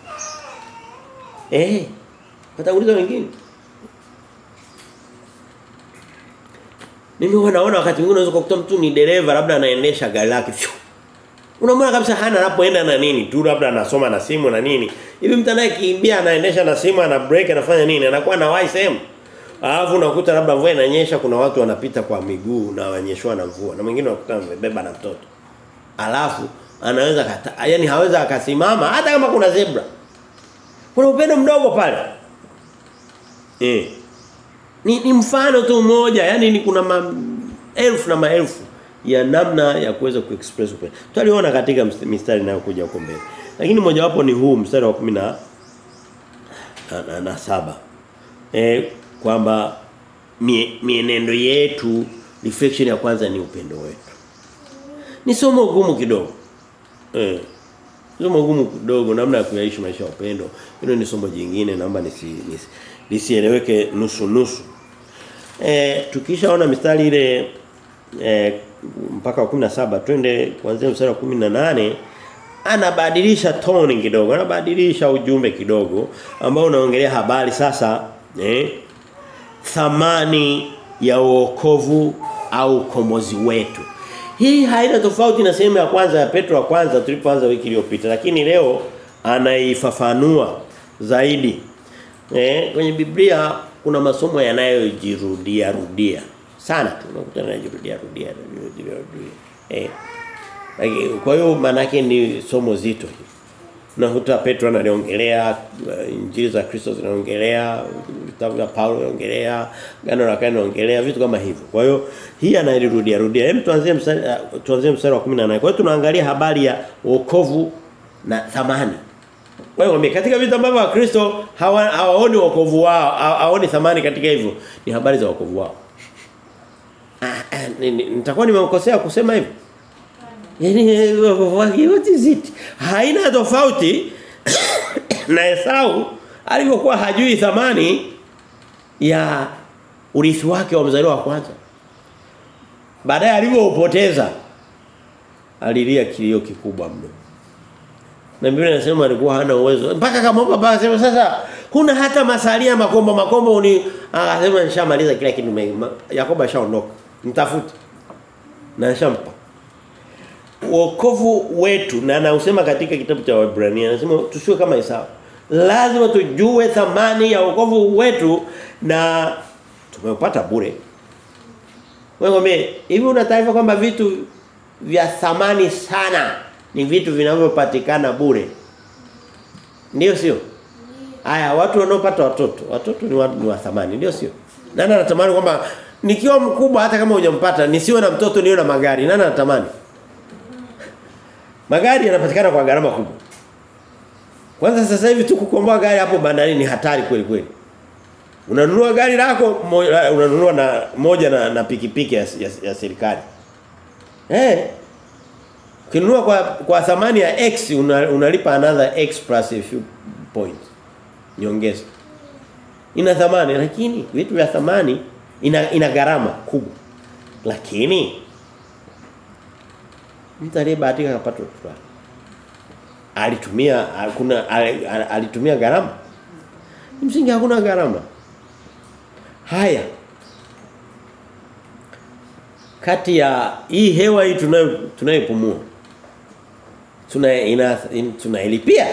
eh kuwatanguliza wengine Mimi huwa naona wakati mwingine unaweza kukuta mtu ni dereva labda anaendesha gari lake. Fyu. Unamwona kabisa hana anapoenda na nini tu labda anasoma na simu na nini. Hivi mtu anayekimbia anaendesha na simu ana break anafanya nini? Anakuwa na wai sehemu. Alafu unakuta labda mvua inanyesha kuna watu wanapita kwa miguu na wanyeshwa na mvua. Na mwingine unakuta amebeba na mtoto. Alafu anaweza kata, yani haweza akasimama hata kama kuna zebra. Kuna upendo mdogo pale. Eh. Ni, ni mfano tu mmoja, yani ni kuna maelfu na maelfu ya namna ya kuweza kuexpress upendo. Tutaliona katika mistari inayokuja huko mbele. Lakini mojawapo ni huu mstari wa 10 na na, na, na saba. Eh kwamba mie, mienendo yetu reflection ya kwanza ni upendo wetu. Ni somo gumu kidogo. Eh. Somo gumu kidogo namna ya kuyaishi maisha ya upendo. Hilo ni somo jingine naomba nisi, nisi lisieleweke nusu nusu. Eh tukishaona mistari ile eh mpaka wa 17 twende kuanzia mstari wa 18 anabadilisha tone kidogo, anabadilisha ujumbe kidogo ambao unaongelea habari sasa eh thamani ya wokovu au ukombozi wetu. Hii haina tofauti na sehemu ya kwanza ya Petro wa kwanza tulipoanza wiki iliyopita lakini leo anaifafanua zaidi. Eh kwenye Biblia kuna masomo yanayojirudia rudia sana tu unakuta yanajirudia rudia rudia rudia. Eh kwa hiyo maana ni somo zito hili. Unakuta Petro analiongelea injili za Kristo zinaongelea vitabu vya Paulo vinaongelea gano la kale linaongelea vitu kama hivyo. Kwa hiyo hii anairudia rudia. Hem tuanzie mstari uh, tuanzie mstari wa 18. Kwa hiyo tunaangalia habari ya wokovu na thamani. Kwa hiyo katika vitu ambavyo Wakristo hawa, hawaoni wokovu wao, hawaoni thamani katika hivyo ni habari za wokovu wao. Ah, nitakuwa nimekosea kusema hivyo. Yaani what is it? Haina tofauti na Esau alivyokuwa hajui thamani ya urithi wake wa mzaliwa wa kwanza. Baadaye alivyopoteza alilia kilio kikubwa mno. Na Biblia inasema alikuwa hana uwezo. Mpaka kama baba akasema sasa huna hata masalia makombo makombo uni akasema nishamaliza kila kitu. Yakobo ashaondoka. Mtafute. Na nishampa wokovu wetu na anausema katika kitabu cha Waebrania anasema tusiwe kama Esau. Lazima tujue thamani ya wokovu wetu na tumeupata bure. Wewe hivi una taarifa kwamba vitu vya thamani sana ni vitu vinavyopatikana bure. Ndio sio? Haya watu wanaopata watoto, watoto ni watu wa thamani, ndio sio? Nani anatamani kwamba nikiwa mkubwa hata kama hujampata nisiwe na mtoto niwe na magari. Nani anatamani? Magari yanapatikana kwa gharama kubwa. Kwanza sasa hivi tu kukomboa gari hapo bandarini ni hatari kweli kweli. Unanunua gari lako unanunua na moja na, na pikipiki ya, ya, ya serikali. Eh. Ukinunua kwa kwa thamani ya X una, unalipa another X plus a few points. Nyongeza. Ina thamani lakini vitu vya thamani ina ina gharama kubwa. Lakini mtu aliyebahatika akapata watoto alitumia kuna alitumia gharama msingi hakuna gharama haya kati ya hii hewa hii tunayo tunayopumua tuna ina in, tunailipia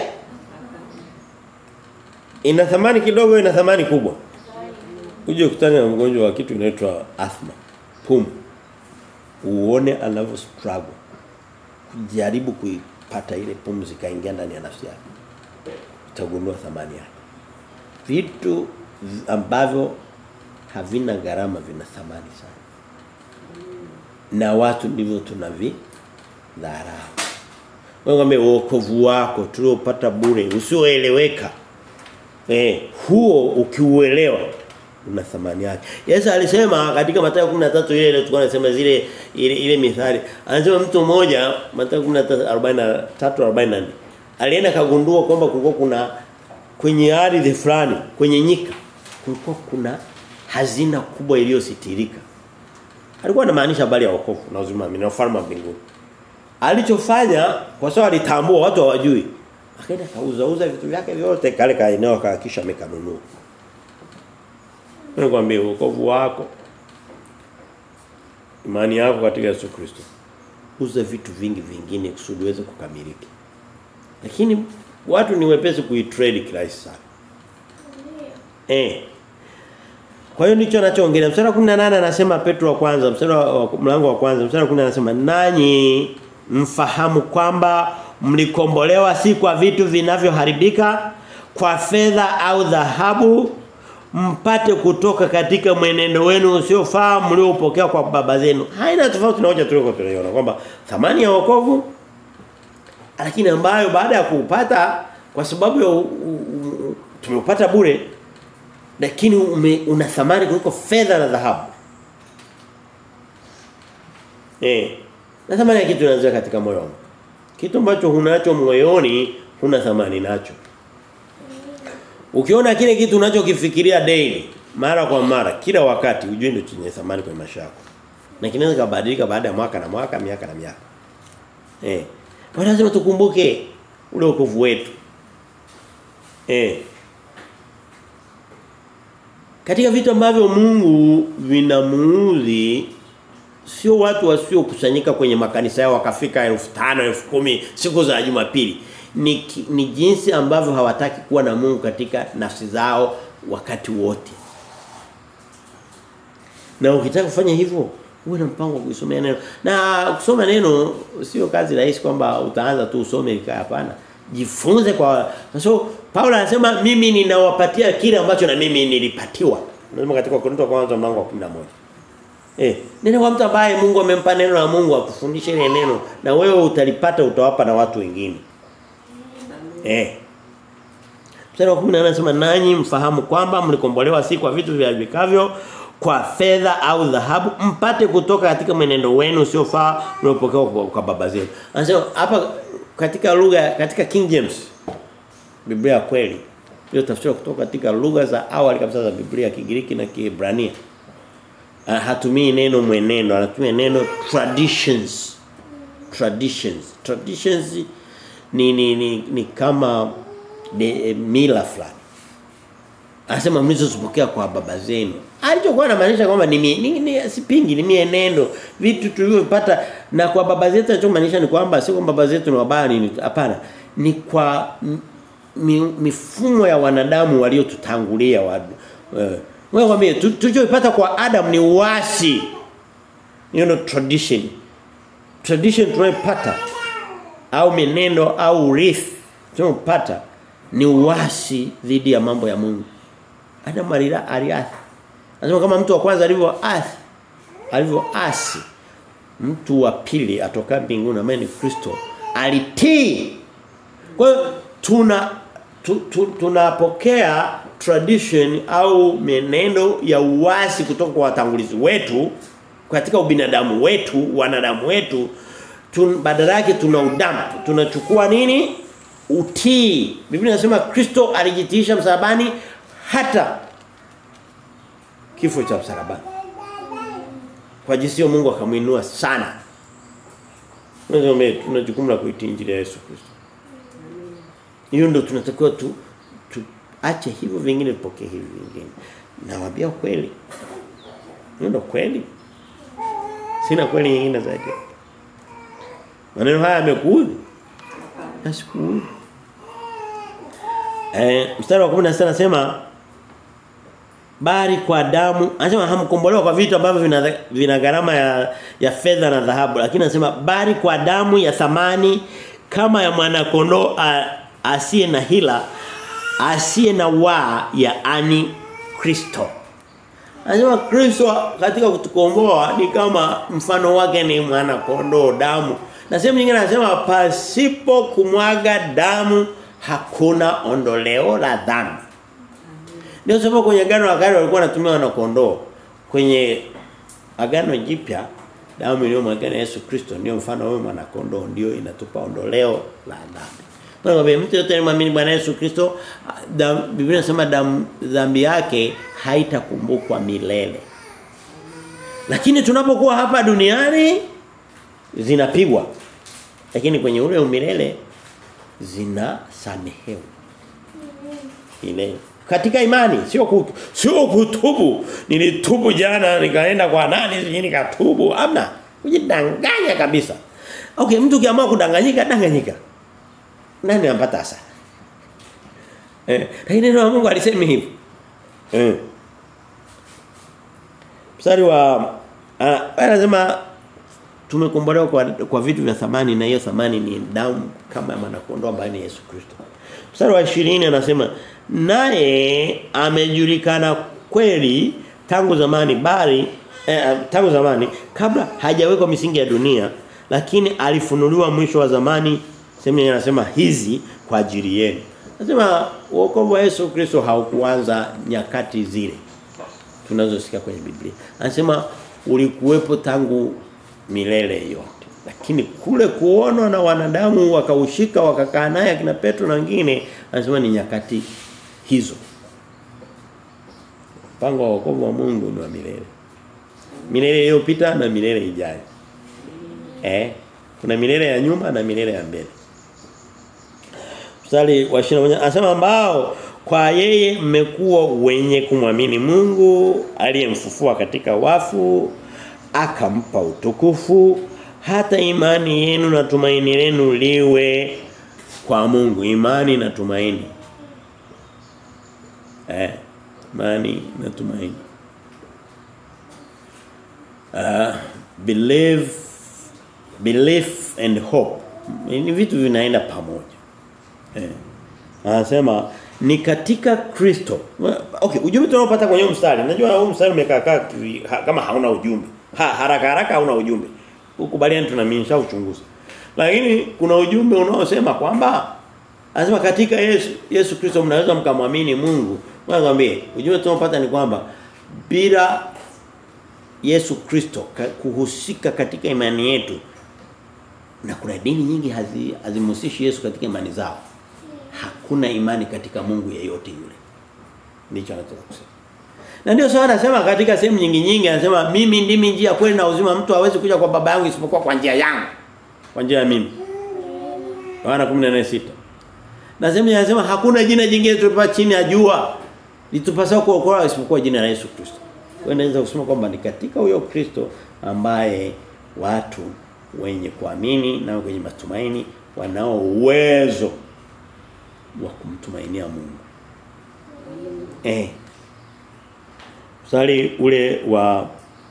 ina thamani kidogo ina thamani kubwa uje kutana na mgonjwa wa kitu inaitwa asthma pumu uone anavyo struggle kujaribu kuipata ile pumzi kaingia ndani ya nafsi yake utagundua thamani yake vitu ambavyo havina gharama vina thamani sana na watu ndivyo tunavi dharau wewe ngombe wokovu wako tuliopata bure usioeleweka eh huo ukiuelewa una thamani yake. Yesu alisema katika Mathayo 13 ile ile tulikuwa tunasema zile ile, ile mithali. Anasema mtu mmoja Mathayo 13 43 alienda kagundua kwamba kulikuwa kuna kwenye ardhi fulani, kwenye nyika kulikuwa kuna hazina kubwa iliyositirika. Alikuwa anamaanisha habari ya wokovu na uzima na ufalme wa mbinguni. Alichofanya kwa sababu alitambua watu hawajui. Akaenda kauza uza vitu vyake vyote kale kaeneo akahakisha amekanunua. Nikwambie wokovu wako imani yako katika Yesu Kristo uze vitu vingi vingine kusudi uweze kukamilika lakini watu ni wepesi kuitrade kirahisi sana eh kwa hiyo ndicho anachoongelea mstari wa 18 anasema Petro wa kwanza mstari wa mlango wa kwanza mstari wa 10 anasema nanyi mfahamu kwamba mlikombolewa si kwa vitu vinavyoharibika kwa fedha au dhahabu mpate kutoka katika mwenendo wenu usiofaa mliopokea kwa baba zenu. Haina tofauti na hoja tuliyoko tunaiona kwamba thamani ya wokovu lakini ambayo baada ya kuupata kwa sababu ya u- u- u- tumeupata bure lakini ume, una thamani kuliko fedha na dhahabu. Eh. Na thamani ya kitu inaanzia katika moyo wangu. Kitu ambacho hunacho moyoni huna thamani nacho. Ukiona kile kitu unachokifikiria daily, mara kwa mara, kila wakati ujue ndio chenye thamani kwa maisha yako. Na kinaweza kubadilika baada ya mwaka na mwaka, miaka na miaka. Eh. Kwa lazima tukumbuke ule wokovu wetu. Eh. Katika vitu ambavyo Mungu vinamuudhi sio watu wasiokusanyika kwenye makanisa yao wakafika 5000 10,000 siku za Jumapili ni, ki- ni jinsi ambavyo hawataki kuwa na Mungu katika nafsi zao wakati wote. Na ukitaka kufanya hivyo uwe na mpango wa kusomea neno. Na kusoma neno sio kazi rahisi kwamba utaanza tu usome ikaa hapana. Jifunze kwa so Paulo anasema mimi ninawapatia kile ambacho na mimi nilipatiwa. Unasema katika Korinto wa kwanza mlango wa 11. Eh, nenda kwa mtu ambaye Mungu amempa neno la Mungu akufundishe ile neno na wewe utalipata utawapa na watu wengine. Eh. Mstari wa 10 anasema nanyi mfahamu kwamba mlikombolewa si kwa vitu viharibikavyo kwa fedha au dhahabu mpate kutoka katika mwenendo wenu usiofaa mliopokewa kwa, kwa baba zenu. Anasema hapa katika lugha katika King James Biblia ya kweli hiyo tafsiri kutoka katika lugha za awali kabisa za Biblia Kigiriki na Kiebrania. Ah, hatumii neno mwenendo anatumia neno traditions traditions traditions ni ni ni, ni kama de, e, mila fulani anasema mlizozipokea kwa baba zenu alichokuwa anamaanisha kwamba ni, mi- ni, ni sipingi ni mienendo vitu tulivyopata na kwa baba zetu anachomaanisha ni kwamba sio kwamba baba zetu ni wabaya ni hapana ni kwa m- mi, mifumo ya wanadamu waliotutangulia wa uh, wewe kwambie tu- tulichopata kwa Adam ni uasi you know tradition tradition tunayopata au menendo au urithi tunayopata ni uasi dhidi ya mambo ya Mungu Adam alila aliasi anasema kama mtu wa kwanza alivyoasi alivyoasi mtu wa pili atoka mbinguni ambaye ni Kristo alitii kwa hiyo tuna tu, tu, tunapokea tradition au menendo ya uasi kutoka kwa watangulizi wetu katika ubinadamu wetu, wanadamu wetu tun, badala yake tuna udampu. Tunachukua nini? Utii. Biblia inasema Kristo alijitiisha msalabani hata kifo cha msalabani. Kwa jinsi hiyo Mungu akamuinua sana. Tunasema tuna jukumu la kuitii injili ya Yesu Kristo. Hiyo ndio tunatakiwa tu, tu ache hivyo vingine tupokee hivi vingine. Nawaambia kweli. Hiyo ndio kweli. Sina kweli nyingine zaidi. Maneno haya yamekuudhi. Nasikuudhi. Eh, mstari wa 16 anasema bali kwa damu anasema hamkombolewa kwa vitu ambavyo vina, vina gharama ya ya fedha na dhahabu lakini anasema bali kwa damu ya thamani kama ya mwana kondoo asiye na hila asiye na waa ya ani Kristo Anasema Kristo katika kutukomboa ni kama mfano wake ni mwana kondoo damu. Na sehemu nyingine anasema pasipo kumwaga damu hakuna ondoleo la dhambi. Ndio sababu kwenye agano la kale walikuwa wanatumia wana kondoo. Kwenye agano jipya damu iliyomwagwa na Yesu Kristo ndio mfano wa mwana kondoo ndio inatupa ondoleo la dhambi. Kwa hivyo mtu yote anayemwamini Bwana Yesu Kristo dam- Biblia inasema damu dhambi yake haitakumbukwa milele. Lakini tunapokuwa hapa duniani zinapigwa. Lakini kwenye ule umilele zinasamehewa. Ile katika imani sio ku, sio kutubu nilitubu jana nikaenda kwa nani sijui nikatubu hamna kujidanganya kabisa okay mtu kiamua kudanganyika danganyika nani anapata hasara eh lakini neno la Mungu alisema hivi eh mstari wa anasema tumekombolewa kwa, kwa vitu vya thamani na hiyo thamani ni damu kama ya mwanakondoo ambaye ni Yesu Kristo. Mstari wa 20 anasema naye amejulikana kweli tangu zamani bali eh, tangu zamani kabla hajawekwa misingi ya dunia lakini alifunuliwa mwisho wa zamani sema anasema hizi kwa ajili yenu. Anasema wokovu wa Yesu Kristo haukuanza nyakati zile tunazosikia kwenye Biblia. Anasema ulikuwepo tangu milele yote. Lakini kule kuonwa na wanadamu wakaushika wakakaa naye akina Petro na wengine anasema ni nyakati hizo. Mpango wa wokovu wa Mungu ni wa milele. Milele iliyopita na milele ijayo. Eh? Kuna milele ya nyuma na milele ya mbele. Mstari wa 21 anasema ambao kwa yeye mmekuwa wenye kumwamini Mungu aliyemfufua katika wafu akampa utukufu hata imani yenu na tumaini lenu liwe kwa Mungu imani na tumaini eh imani na tumaini uh, believe belief and hope ni vitu vinaenda pamoja eh anasema ni katika Kristo. Okay, ujumbe tunaopata kwenye mstari. Najua huu mstari umekaa kama hauna ujumbe. Ha, haraka haraka hauna ujumbe. Ukubaliani tunaminisha uchunguzi. Lakini kuna ujumbe unaosema kwamba anasema katika Yesu Yesu Kristo mnaweza mkamwamini Mungu. Mwambie, ujumbe tunaopata ni kwamba bila Yesu Kristo kuhusika katika imani yetu na kuna dini nyingi hazimhusishi Yesu katika imani zao hakuna imani katika Mungu yeyote yule. Ndicho anataka kusema. Na ndio sawa anasema katika sehemu nyingi nyingi anasema mimi ndimi njia kweli na uzima mtu hawezi kuja kwa baba yangu isipokuwa kwa njia yangu. Kwa njia ya mimi. Yohana 14:6. Na sehemu anasema hakuna jina jingine tulipa chini ya jua litupasao kuokoa isipokuwa jina la Yesu Kristo. Kwa hiyo naweza kusema kwamba ni katika huyo Kristo ambaye watu wenye kuamini na wenye matumaini wanao uwezo wa kumtumainia Mungu. Eh. Mstari ule wa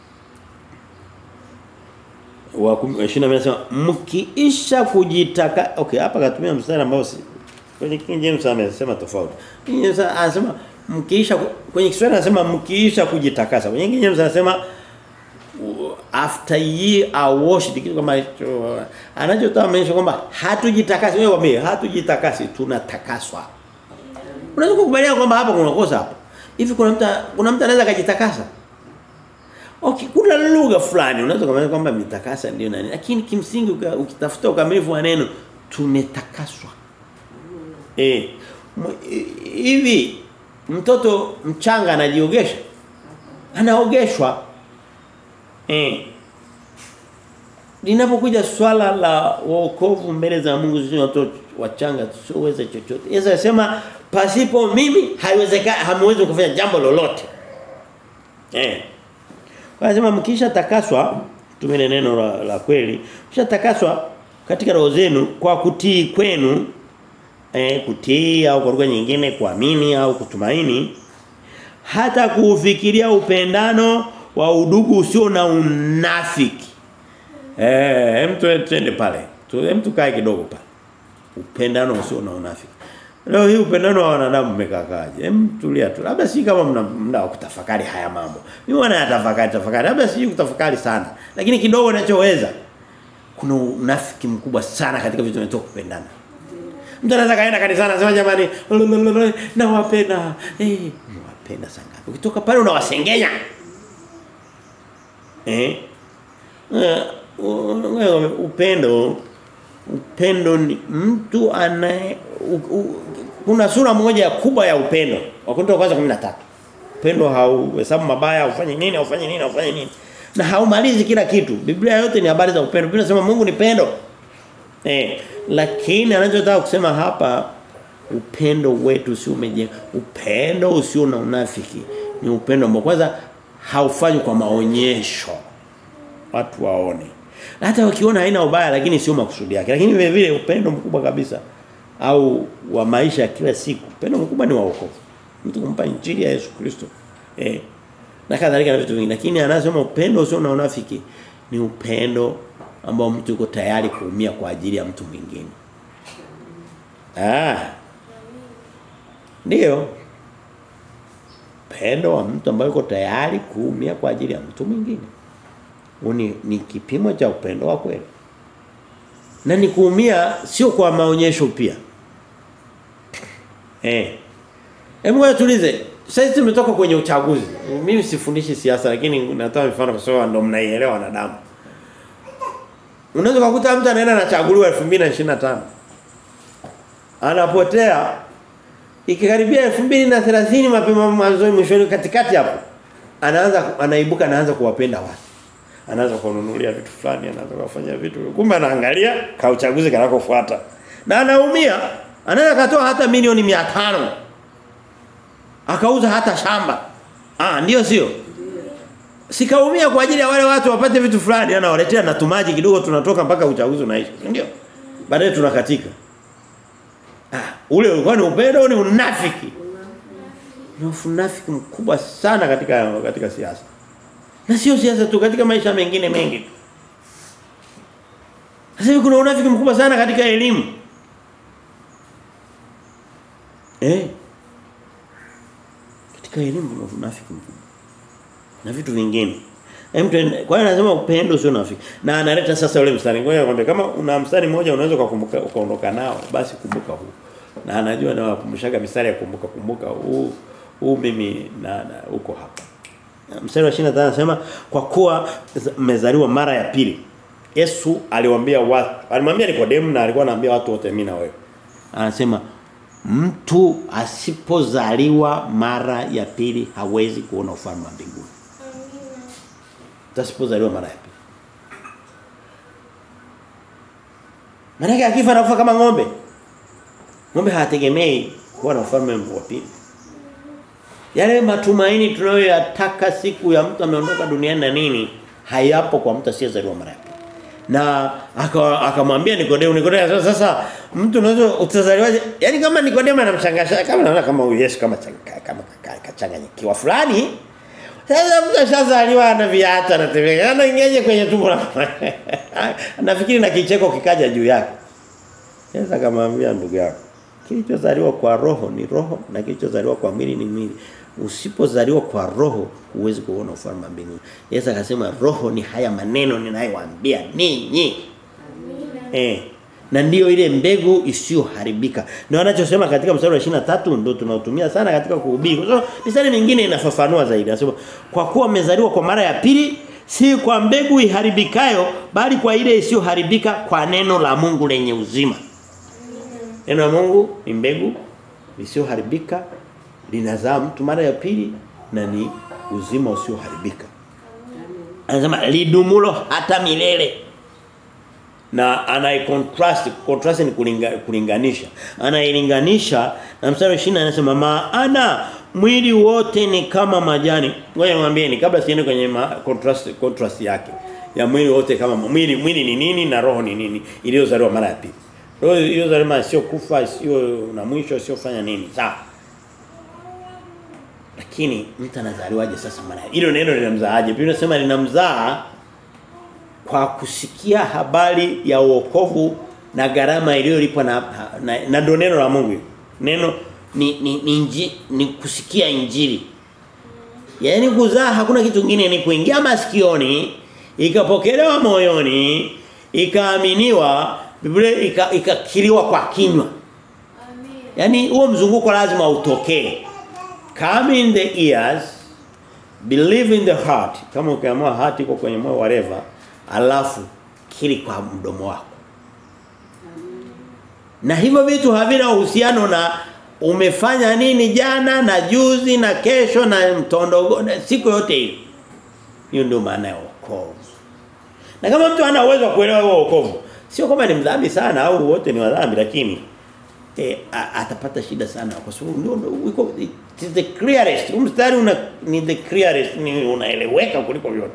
wa 20 anasema mkiisha kujitaka okay hapa katumia mstari ambao si kwenye King James amesema tofauti. King James anasema mkiisha kwenye Kiswahili anasema mkiisha kujitakasa. Kwenye King James anasema after ye are washed kitu kama hicho anachotaka maana kwamba hatujitakasi wewe wame hatujitakasi tunatakaswa unaweza kukubaliana kwamba hapa kuna kosa hapa hivi kuna mtu kuna mtu anaweza kujitakasa okay kuna lugha fulani unaweza kumwambia kwamba mitakasa ndio nani lakini kimsingi ukitafuta ukamilifu wa neno tumetakaswa eh hivi mtoto mchanga anajiogesha anaogeshwa Eh. Linapokuja swala la wokovu mbele za Mungu sisi watoto wachanga tusiweze chochote. Yesu anasema pasipo mimi haiwezekani hamwezi kufanya jambo lolote. Eh. Anasema mkisha takaswa tumene neno la, la kweli, mkisha takaswa katika roho zenu kwa kutii kwenu eh kutii au kwa lugha nyingine kuamini au kutumaini hata kuufikiria upendano wa udugu usio na unafiki. Eh, mtu twende pale. Tu mtu kae kidogo pale. Upendano usio na unafiki. Leo hii upendano wa wanadamu umekakaje? Hem tulia tu. Labda si kama mna mna kutafakari haya mambo. Mimi wana yatafakari tafakari. Labda si kutafakari sana. Lakini kidogo ninachoweza kuna unafiki mkubwa sana katika vitu vinavyotoka kupendana. Mtu anaweza kaenda kanisani anasema jamani nawapenda. Eh, nawapenda sana. Ukitoka pale unawasengenya. Eh? Uh, upendo upendo ni mtu anaye kuna sura moja kubwa ya upendo. Wakorintho kwanza 13. Upendo hauhesabu mabaya, ufanye nini, ufanye nini, ufanye nini. Na haumalizi kila kitu. Biblia yote ni habari za upendo. Biblia inasema Mungu ni pendo. Eh, lakini anachotaka kusema hapa upendo wetu sio umejenga upendo usio na unafiki ni upendo ambao kwanza haufanywi kwa maonyesho watu waone hata wakiona haina ubaya lakini sio makusudi yake lakini vile vile upendo mkubwa kabisa au wa maisha ya kila siku upendo mkubwa ni wa wokovu mtu kumpa injili ya Yesu Kristo eh na kadhalika na vitu vingi lakini anasema upendo usio na unafiki ni upendo ambao mtu yuko tayari kuumia kwa ajili ya mtu mwingine ah ndio upendo wa mtu ambaye yuko tayari kuumia kwa ajili ya mtu mwingine Uni, ni kipimo cha upendo wa kweli na ni kuumia sio kwa maonyesho pia eh hebu ngoja tulize sasa tumetoka kwenye uchaguzi mimi sifundishi siasa lakini natoa mifano kwa sababu ndo mnaielewa wanadamu unaweza kukuta mtu anaenda anachaguliwa 2025 anapotea ikikaribia 2030 mapema mwanzoni mwishoni katikati hapo anaanza anaibuka anaanza kuwapenda watu anaanza kununulia vitu fulani anaanza kufanya vitu kumbe anaangalia ka uchaguzi kanakofuata na anaumia anaweza katoa hata milioni 500 akauza hata shamba ah ndio sio sikaumia kwa ajili ya wale watu wapate vitu fulani anawaletea na tumaji kidogo tunatoka mpaka uchaguzi unaisha ndio baadaye tunakatika ah ule ulikuwa ni upendo ni unafiki ni unafiki mkubwa sana katika katika siasa na sio siasa tu katika maisha mengine mengi sasa hivi kuna unafiki mkubwa sana katika elimu eh katika elimu kuna unafiki mkubwa na vitu vingine Mtu kwa hiyo anasema upendo sio unafiki. Na analeta sasa ule mstari. Ngoja nikwambie kama una mstari mmoja unaweza kukumbuka ukaondoka nao basi kumbuka huu. Na anajua na wakumbushaga mistari ya kumbuka kumbuka huu huu mimi na, na uko hapa. Mstari wa 25 anasema kwa kuwa mmezaliwa mara ya pili. Yesu aliwaambia watu, alimwambia Nikodemu na alikuwa anaambia watu wote mimi na wewe. Anasema mtu asipozaliwa mara ya pili hawezi kuona ufalme wa mbinguni. Asipozaliwa mara ya pili. Maana akifa anakufa kama ng'ombe. Ng'ombe hategemei kuwa na ufalme wa pili. Yale matumaini tunayoyataka siku ya mtu ameondoka duniani na nini hayapo kwa mtu asiyezaliwa mara ya pili. Na akamwambia Nikodemo Nikodemo sasa mtu unaweza utazaliwaje? Yaani kama Nikodemo anamshangasha kama naona kama Yesu kama kama kachanganyikiwa fulani. Sasa mtu ashazaliwa ana viatu anatembea. Anaingiaje kwenye tumbo la Nafikiri na kicheko kikaja juu yake. Sasa akamwambia ndugu yako kilichozaliwa kwa roho ni roho na kilichozaliwa kwa mwili ni mwili. Usipozaliwa kwa roho huwezi kuona ufalme wa mbinguni. Yesu akasema roho ni haya maneno ninayowaambia ninyi. Eh. Na ndiyo ile mbegu isiyoharibika. Ndio anachosema katika mstari wa 23 ndio tunaotumia sana katika kuhubiri. Kwa sababu mistari mingine inafafanua zaidi. Anasema kwa kuwa mmezaliwa kwa mara ya pili si kwa mbegu iharibikayo bali kwa ile isiyoharibika kwa neno la Mungu lenye uzima. Neno la Mungu ni mbegu isiyoharibika linazaa mtu mara ya pili na ni uzima usioharibika. Anasema lidumulo hata milele. Na anai contrast contrast ni kulinga, kulinganisha. Anailinganisha na mstari wa 20 anasema maana mwili wote ni kama majani. Ngoja niwaambieni kabla siende kwenye ma, contrast contrast yake. Ya mwili wote kama mwili mwili ni nini na roho ni nini iliyozaliwa mara ya pili. Roho iliyozaliwa sio kufa, sio na mwisho, sio fanya nini. Sawa. Lakini mtu anazaliwaje sasa mara? Hilo neno linamzaaje? Biblia inasema linamzaa kwa kusikia habari ya wokovu na gharama iliyolipwa na na, na ndo neno la Mungu. Neno ni ni, ni, inji, ni kusikia injili. Yaani kuzaa hakuna kitu kingine ni kuingia masikioni, ikapokelewa moyoni, ikaaminiwa, Biblia ikakiriwa kwa kinywa. Yaani huo mzunguko lazima utokee. Come in the ears, believe in the heart. Kama ukiamua heart iko kwenye moyo whatever, alafu kiri kwa mdomo wako. Na hivyo vitu havina uhusiano na umefanya nini jana na juzi na kesho na mtondogo na siku yote hiyo. Hiyo ndio maana ya wokovu. Na kama mtu hana uwezo wa kuelewa huo wokovu, sio kama ni mdhambi sana au wote ni wadhambi lakini eh, a- atapata shida sana kwa sababu ndio ndio iko it is the clearest huu mstari una ni the clearest ni unaeleweka kuliko vyote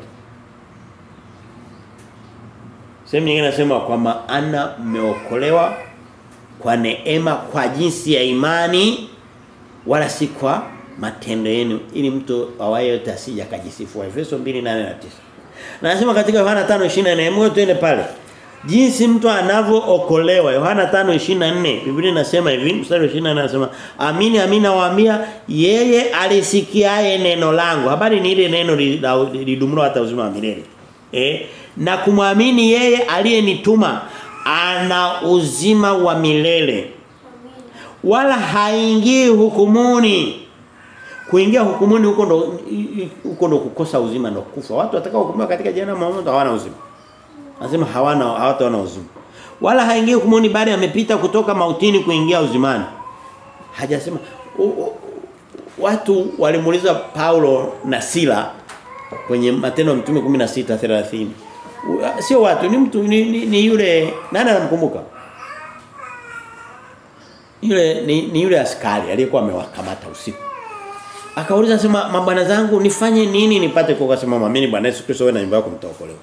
Sehemu nyingine nasema kwa maana mmeokolewa kwa neema kwa jinsi ya imani wala si kwa matendo yenu ili mtu awaye yote asije akajisifu. Efeso 2:8 na 9. Na nasema katika Yohana 5:24 hebu tuende pale. Jinsi mtu anavyookolewa Yohana 5:24 Biblia inasema hivi mstari wa 24 anasema amini amini nawaambia yeye alisikiaye neno langu habari ni ile neno lidumulo hata uzima wa milele eh na kumwamini yeye aliyenituma ana uzima wa milele wala haingii hukumuni kuingia hukumuni huko ndo huko ndo kukosa uzima ndo kufa watu watakao hukumiwa katika jehanamu wa moto hawana uzima Anasema hawana hawataona uzima. Wala haingii hukumuni bali amepita kutoka mautini kuingia uzimani. Hajasema u, u, watu walimuuliza Paulo na Sila kwenye Matendo ya Mtume 16:30. Sio watu ni mtu ni, ni, ni yule nani anamkumbuka? Yule ni, ni yule askari aliyekuwa amewakamata usiku. Akauliza sema mabwana zangu nifanye nini nipate kuokoka sema muamini Bwana Yesu Kristo wewe na nyumba yako mtaokolewa.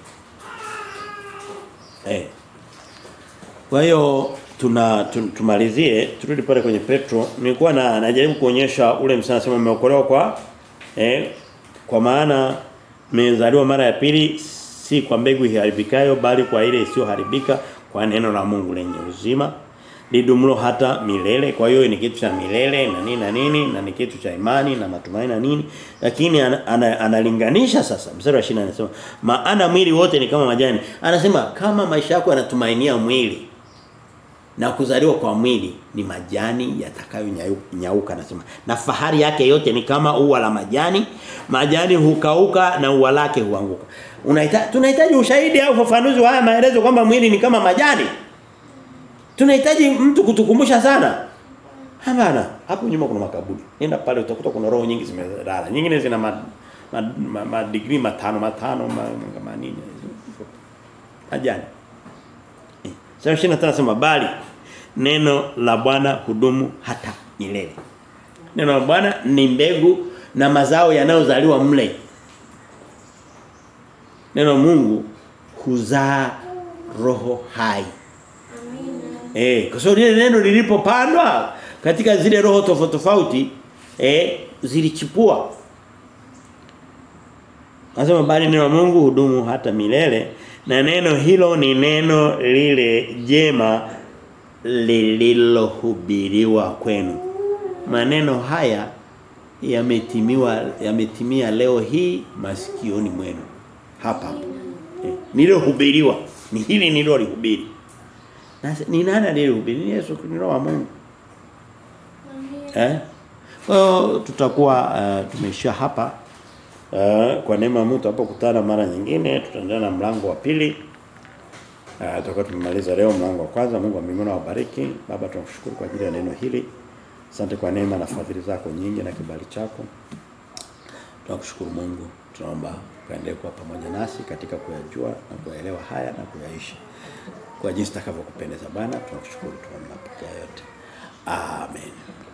Eh. Kwa hiyo tuna tum, tumalizie turudi pale kwenye Petro nilikuwa na najaribu kuonyesha ule msana sema umeokolewa kwa eh kwa maana mmezaliwa mara ya pili si kwa mbegu iharibikayo bali kwa ile isiyoharibika kwa neno la Mungu lenye uzima lidumulo hata milele kwa hiyo ni kitu cha milele na nini na nini na ni kitu cha imani na matumaini na nini lakini analinganisha ana, ana sasa mstari wa 20 anasema maana mwili wote ni kama majani anasema kama maisha yako yanatumainia mwili na kuzaliwa kwa mwili ni majani yatakayonyauka anasema na fahari yake yote ni kama ua la majani majani hukauka na ua lake huanguka unahitaji tunahitaji ushahidi au ufafanuzi wa haya maelezo kwamba mwili ni kama majani Tunahitaji mtu kutukumbusha sana. Hapana, hapo nyuma kuna makaburi. Nenda pale utakuta kuna roho nyingi zimelala. Nyingine zina ma, ma, ma, ma degree matano matano ma, ma nini. Ajani. Eh. Sasa shina tunasema bali neno la Bwana hudumu hata milele. Neno la Bwana ni mbegu na mazao yanayozaliwa mle. Neno Mungu huzaa roho hai. Eh, kwa sababu lile neno lilipopandwa katika zile roho tofauti tofauti eh zilichipua. Anasema bali neno la Mungu hudumu hata milele na neno hilo ni neno lile jema lililohubiriwa kwenu. Maneno haya yametimiwa yametimia leo hii masikioni mwenu. Hapa hapa. Eh, nililohubiriwa ni hili nililolihubiri. Na ni nani aliyehubiri? Ni Yesu Kristo wa Mungu. Eh? Kwa hiyo tutakuwa uh, tumeishia hapa. Uh, kwa neema ya Mungu tutapokutana mara nyingine tutaendelea na mlango wa pili. Uh, tutakuwa tumemaliza leo mlango wa kwanza. Mungu wa mbinguni awabariki. Baba tunakushukuru kwa ajili ya neno hili. Asante kwa neema na fadhili zako nyingi na kibali chako. Tunakushukuru Mungu. Tunaomba kaendelee kuwa pamoja nasi katika kuyajua na kuyaelewa haya na kuyaishi kwa jinsi takavyokupendeza Bwana tunakushukuru tunaomba yote amen